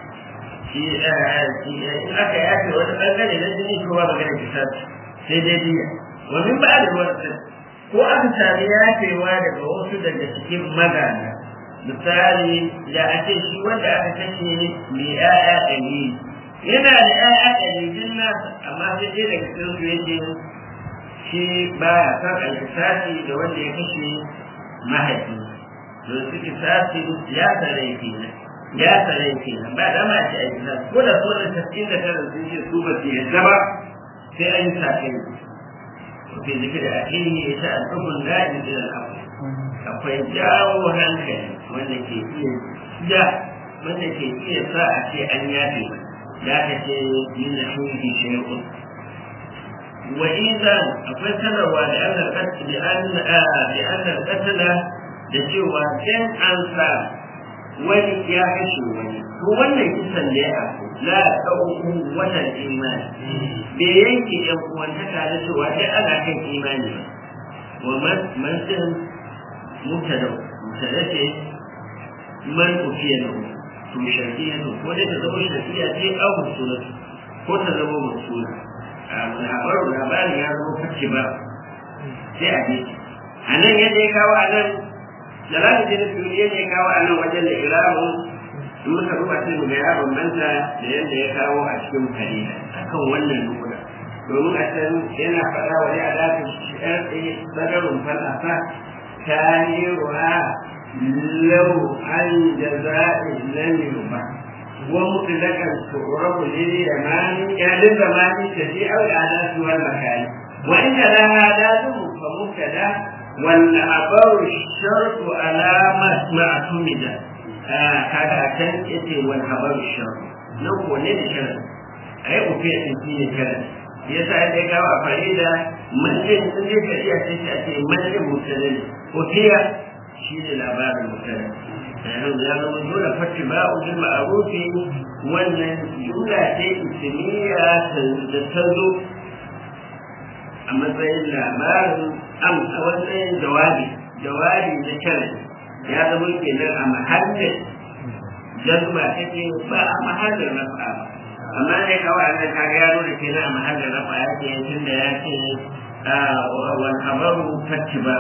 S2: in aka yafe wani bangare na jini kuma magana kisasi sai dai biya wani ba da wani ko aka sami yafewa daga wasu daga cikin magana misali da a ce shi wanda aka kashe mai ya'ya ɗari yana da ya'ya ɗari din nasa amma sai dai daga cikin su yake shi ba ya san alkisasi da wanda ya kashe mahaifi don su kisasi ya tsare kenan ya tsare kenan ba da ma ce alkisasi ko da so da tasirin da tara sun ce su ba su yadda ba sai an yi sakai في ذكر أخيه تأدب النادي إلى الأمر akwai jawo hankali wanda ke iya ja wanda ke iya sa a ce an yafe ya ka ce yin na shuhi shay'un wa idan akwai sanarwa da an alƙasa da an da an alƙasala da cewa in an sa wani ya kashe wani to wannan kisan da ya aku la ɗauku watan imani bai yanke yan uwantaka da cewa dai ana kan imani ba wa man man mubtada mubtada ce man ufiya lahu to shartiya to ko dai ta zama shartiya ce aw musula ko ta zama musula labarin labarin ya zama kacce ba sai a je a nan yadda ya kawo a nan jalali da na fiye yadda ya kawo a nan wajen da iramu in muka duba sai mu ga ya bambanta da yadda ya kawo a cikin kalila akan wannan nuna domin a can yana faɗa wa ya dace sharɗi sadarun falsafa ta yi ruwa lau an jaza'i lam yuba wa mutlaqan tu'rabu lil yamani ya lil zamani taji aw al-adatu wal makani wa in la hadatu fa mubtada wal abaru shartu alamat ma'tumida kaga can yace wal habaru shartu nan ko ne da shartu ai ufiya din shine shartu yasa da ya kawo a farida manjin sun je ka iya sai a ce manjin mutane ne ufiya shine labarin mutane yanzu ya zama dole fatti ba ujin ma'arufi wannan jumla ce ismiya da ta zo a matsayin labarin am a matsayin jawabi jawabi na kare ya zama kenan a mahallin jazba take ba a mahallin rafa ba amma ne kawai an ka ga yaro da ke na a mahallin rafa ya ce tun da ya ce wal habaru fattiba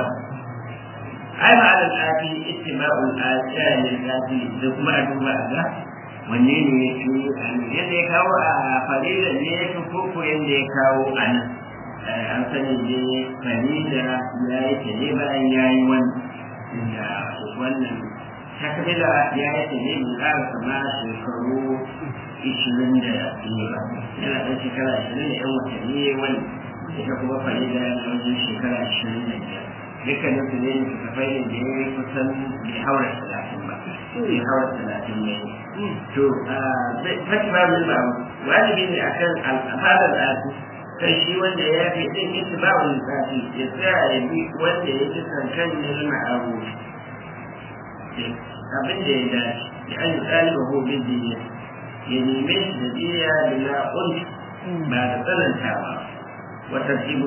S2: ai ba da tsafi ittiba'ul ajal tsafi da kuma a duba ga wanne ne ya fi yadda ya kawo a farida ne ya fi koko yadda ya kawo a nan an sani ne farida ya yi ta ne bayan ya yi wani da wannan takmila ya yi ta ne mun ƙara sama shekaru ishirin da biyu ba yana ɗan shekara ashirin da yan watanni wani ita kuma farida na wajen shekara ashirin da biyar dukkanin su ne littattafai ne da ya kusan bai haura talatin ba bai haura talatin ne to fati ba mun ba wajibi ne akan al'adar al'adu kan shi wanda ya fi din ita ba wani tsafi ya tsaya ya bi wanda ya ji kankan ne ma'aru abin da ya dace ya an yi ɗaliba ko bin diya ya neme shi da diya bila ƙunci ba da tsanantawa وترتيب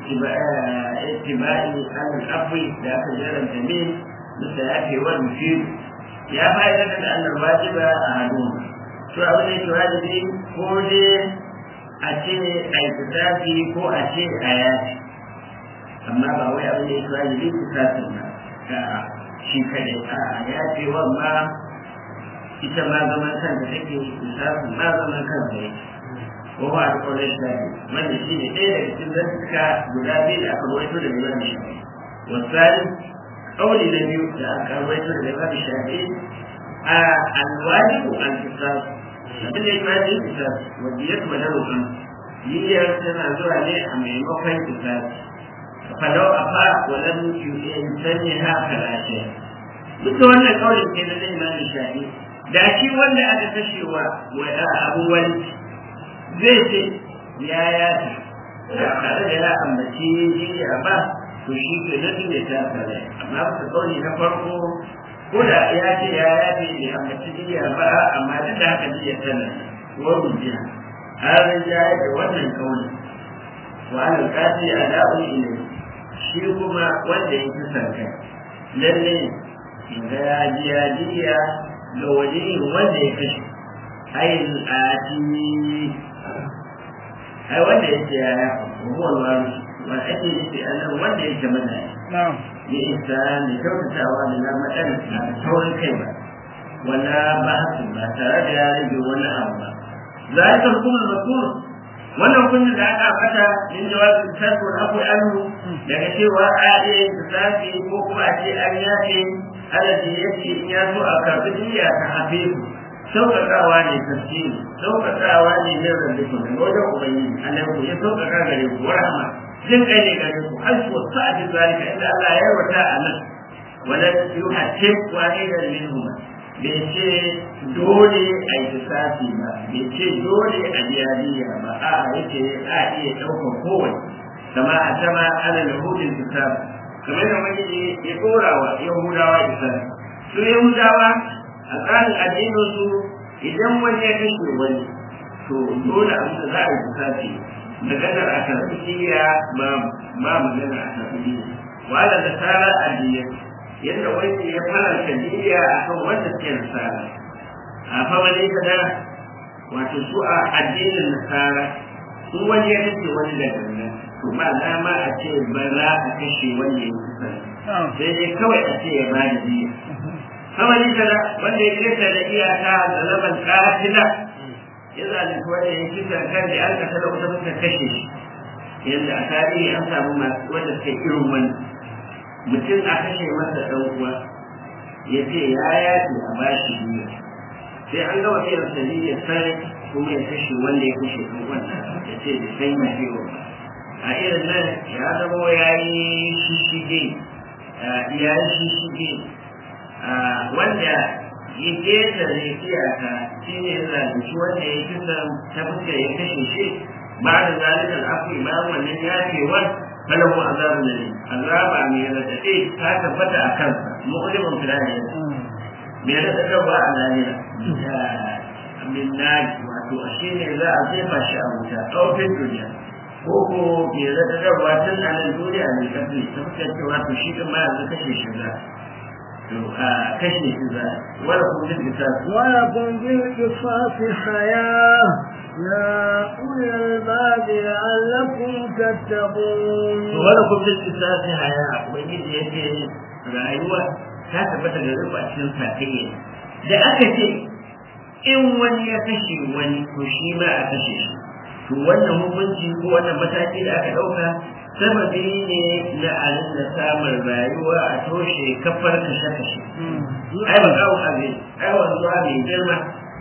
S2: اتباع على الأب ذات جرى الجميل مثل الأب والمفيد يا فائدة أن الواجب أحدهما شو أقول لك واجبي ko dai a ce a yi fitafi ko a ce a yaci amma ba wai abin da ya tuwa da fitafin ba ta shi kadai a yaci ma ita ma zaman kanta take fitafin ma zaman kanta yake وهو على قول الشافعي من يشيل إيه يكتب ذلك جلابي لأكبويته للإمام الشافعي والثالث قول النبي لأكبويته للإمام الشافعي الواجب الكتاب abin da ya kwaje kitab wanda ya kuma da rukun yiyar tana zuwa ne a maimakon kitab falau a fa walan sanya ha kalashe duk da wannan kaulin ke na zai mani shafi da shi wanda aka kashewa wa abubuwan zai ce ya ya ce tare da ya ambaci jiya ba to shi ke nan ne ta fara amma ba ta kauli na farko ko da ya ce ya ya ce ya ambaci jiya ba amma duk da haka jiya tana wa rujiya har ya yi da wannan kauli wa an kafi ada'u ilai shi kuma wanda ya fi kai lalle inda ya ji ya jiya ga wajen wanda ya kashe ayin ati ai wanda ya ce ya huwa wani wani ake nufi a nan wanda ya ce mana ya isa da kyautatawa da na matsala na da saurin kai ba wala ba su ba tare da ya rage wani abu ba za a ta hukumar makur wannan kunya da aka fata in jawabin sarko na akwai annu daga cewa a iya yin tasafi ko kuma a ce an yafe alaji ya ce in ya so a karɓi jiya ta hafe ku sauƙaƙawa ne tafsiri sauƙaƙawa ne na rarrafe daga wajen ubangiji annabi ya sauƙaƙa gare ku rahama jin kai ne gare ku har ku sa'ati zalika inda Allah ya yarwata a nan wala yuhatte wahidan minhum bai ce dole a yi lissafi ba bai ce dole a biyariya ba a yake a iya ɗaukar kowane kama a sama ana lahudin lissafi kamar da wani ya ɗora wa yahudawa lissafi su yahudawa a tsarin addinin su idan wani ya kashe wani to dole abin da za a yi lissafi maganar a karɓi kiriya ba ba maganar a karɓi kiriya wala da tsara addinin yadda wani ya faranta niyya a kan wanda suke nasara a fa wani kada wato su a addinin nasara in wani ya kashe wani da gangan to ba dama a ce ba za a kashe wanda ya kusa sai dai kawai a ce ya ba da biya kama ni kaza wanda ya kesa da iyaka da laban katila ya zalunci wanda ya kisa kan da an kasa da wata suka kashe shi yadda a tarihi an samu masu wanda suka irin wani mutum a kashe masa ɗan uwa ya ce ya yace a bashi biya sai an gama irin sabili ya sai kuma ya kashe wanda ya kashe ɗan uwan ya ce da sai ya ce a irin nan ya zama ya yi shishige ya yi shishige wanda ya ƙetare iyaka shi ne zalunci wanda ya kisa ta fuskar ya kashe shi ba da zalikar afi ba wannan yafewar falahu azabu ne azaba mai radade ta tabbata a kansa mu'limun filahi mai radade ba a lahira min naji wato shi ne za a jefa shi a wuta ɗaufin duniya ko ko mai radade ba tun a nan duniya ne kafi ta fuskar cewa to shi ɗin ma yanzu kashe shi za kashe shi za wala kuma bil qisas
S3: wala kun bil qisas hayah ya ulil albab la'allakum tattaqun
S2: wala kuma bil qisas haya ubangiji yace rayuwa ta tabbata da rufa cikin sakayya da aka ce in wani ya kashe wani to shi ma a kashe shi to wannan hukunci ko wannan mataki da aka ɗauka sababi ne na alin da samun rayuwa a toshe kafar kashe-kashe. Ai ba kawo abin, ai wanzu mai girma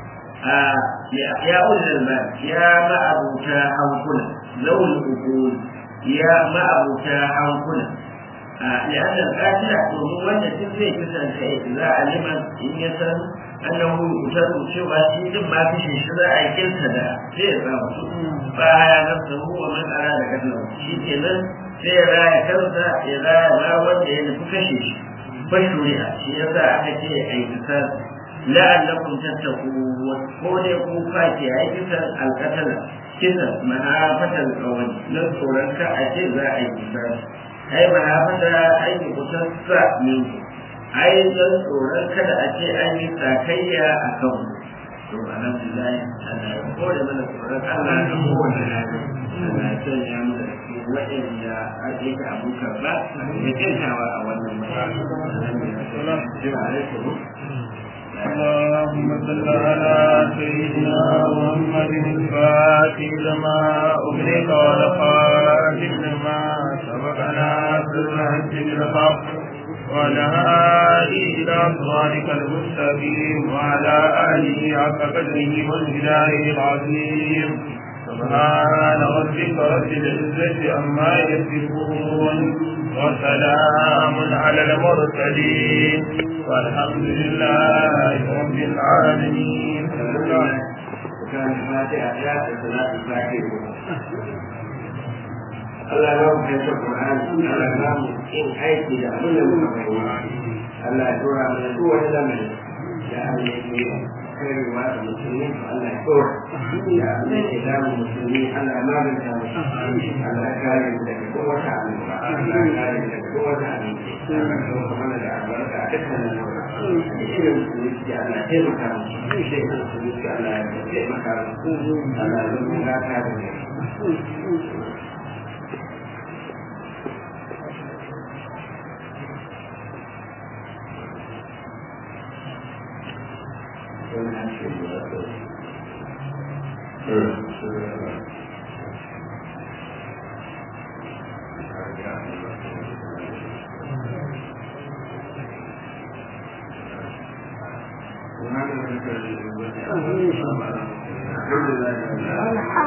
S2: ya ulil ba ya ma'abuta hankula, zaul ukul ya ma'abuta hankula. لأن القاتل domin wanda duk zai kisan kai za a liman in ya san annahu yuqtalu cewa shi din ma kashe shi za a kilta da sai ya samu su ba ya nafsa huwa man arada kadla shi kenan sai ya raya kansa ya raya ma wanda ya nufi kashe shi fa shuri'a shi yasa aka ce ai kisan la'allakum tattaqun ko ne ku fa ke ai kisan alqatala kisan mahafatan kawai na tsoron ka a ce za a yi kisan ai mahafata ai kusansa min ai don tsoron kada a ce an yi sakayya a kan to alhamdulillah Allah ya kore mana tsoron Allah da kowane hali Allah ya sanya mu da cikin waɗanda ake ka abuka ba ya kyantawa a wannan mutum
S1: اللهم صل على سيدنا محمد الفاتح لما أغلق والخاتم لما سبقنا بالحج بالحق وعلى آله إلى صراطك المستقيم وعلى آله حق قدره والجلال العظيم سبحان ربك رب العزة عما يصفون وسلام على المرسلين والحمد لله رب العالمين
S2: كان الفاتحة يا صلاة الفاتحة Allah ya mu kai Qur'ani Allah ya mu in aiki da abin da muka fahimta Allah ya dora mana duk wani zamani da Allah ya yi kaiwa da musulmi to Allah ya dora da Allah ya damu musulmi Allah ya maganta musu Allah ya kare mu daga kowace annoba Allah ya kare mu daga kowace annoba Allah ya kawo mana da albarka a dukkanin nau'a irin musulmi Allah ya taimaka musu sai musulmi Allah ya taimaka musu Allah ya zama gata da mu الحمد لله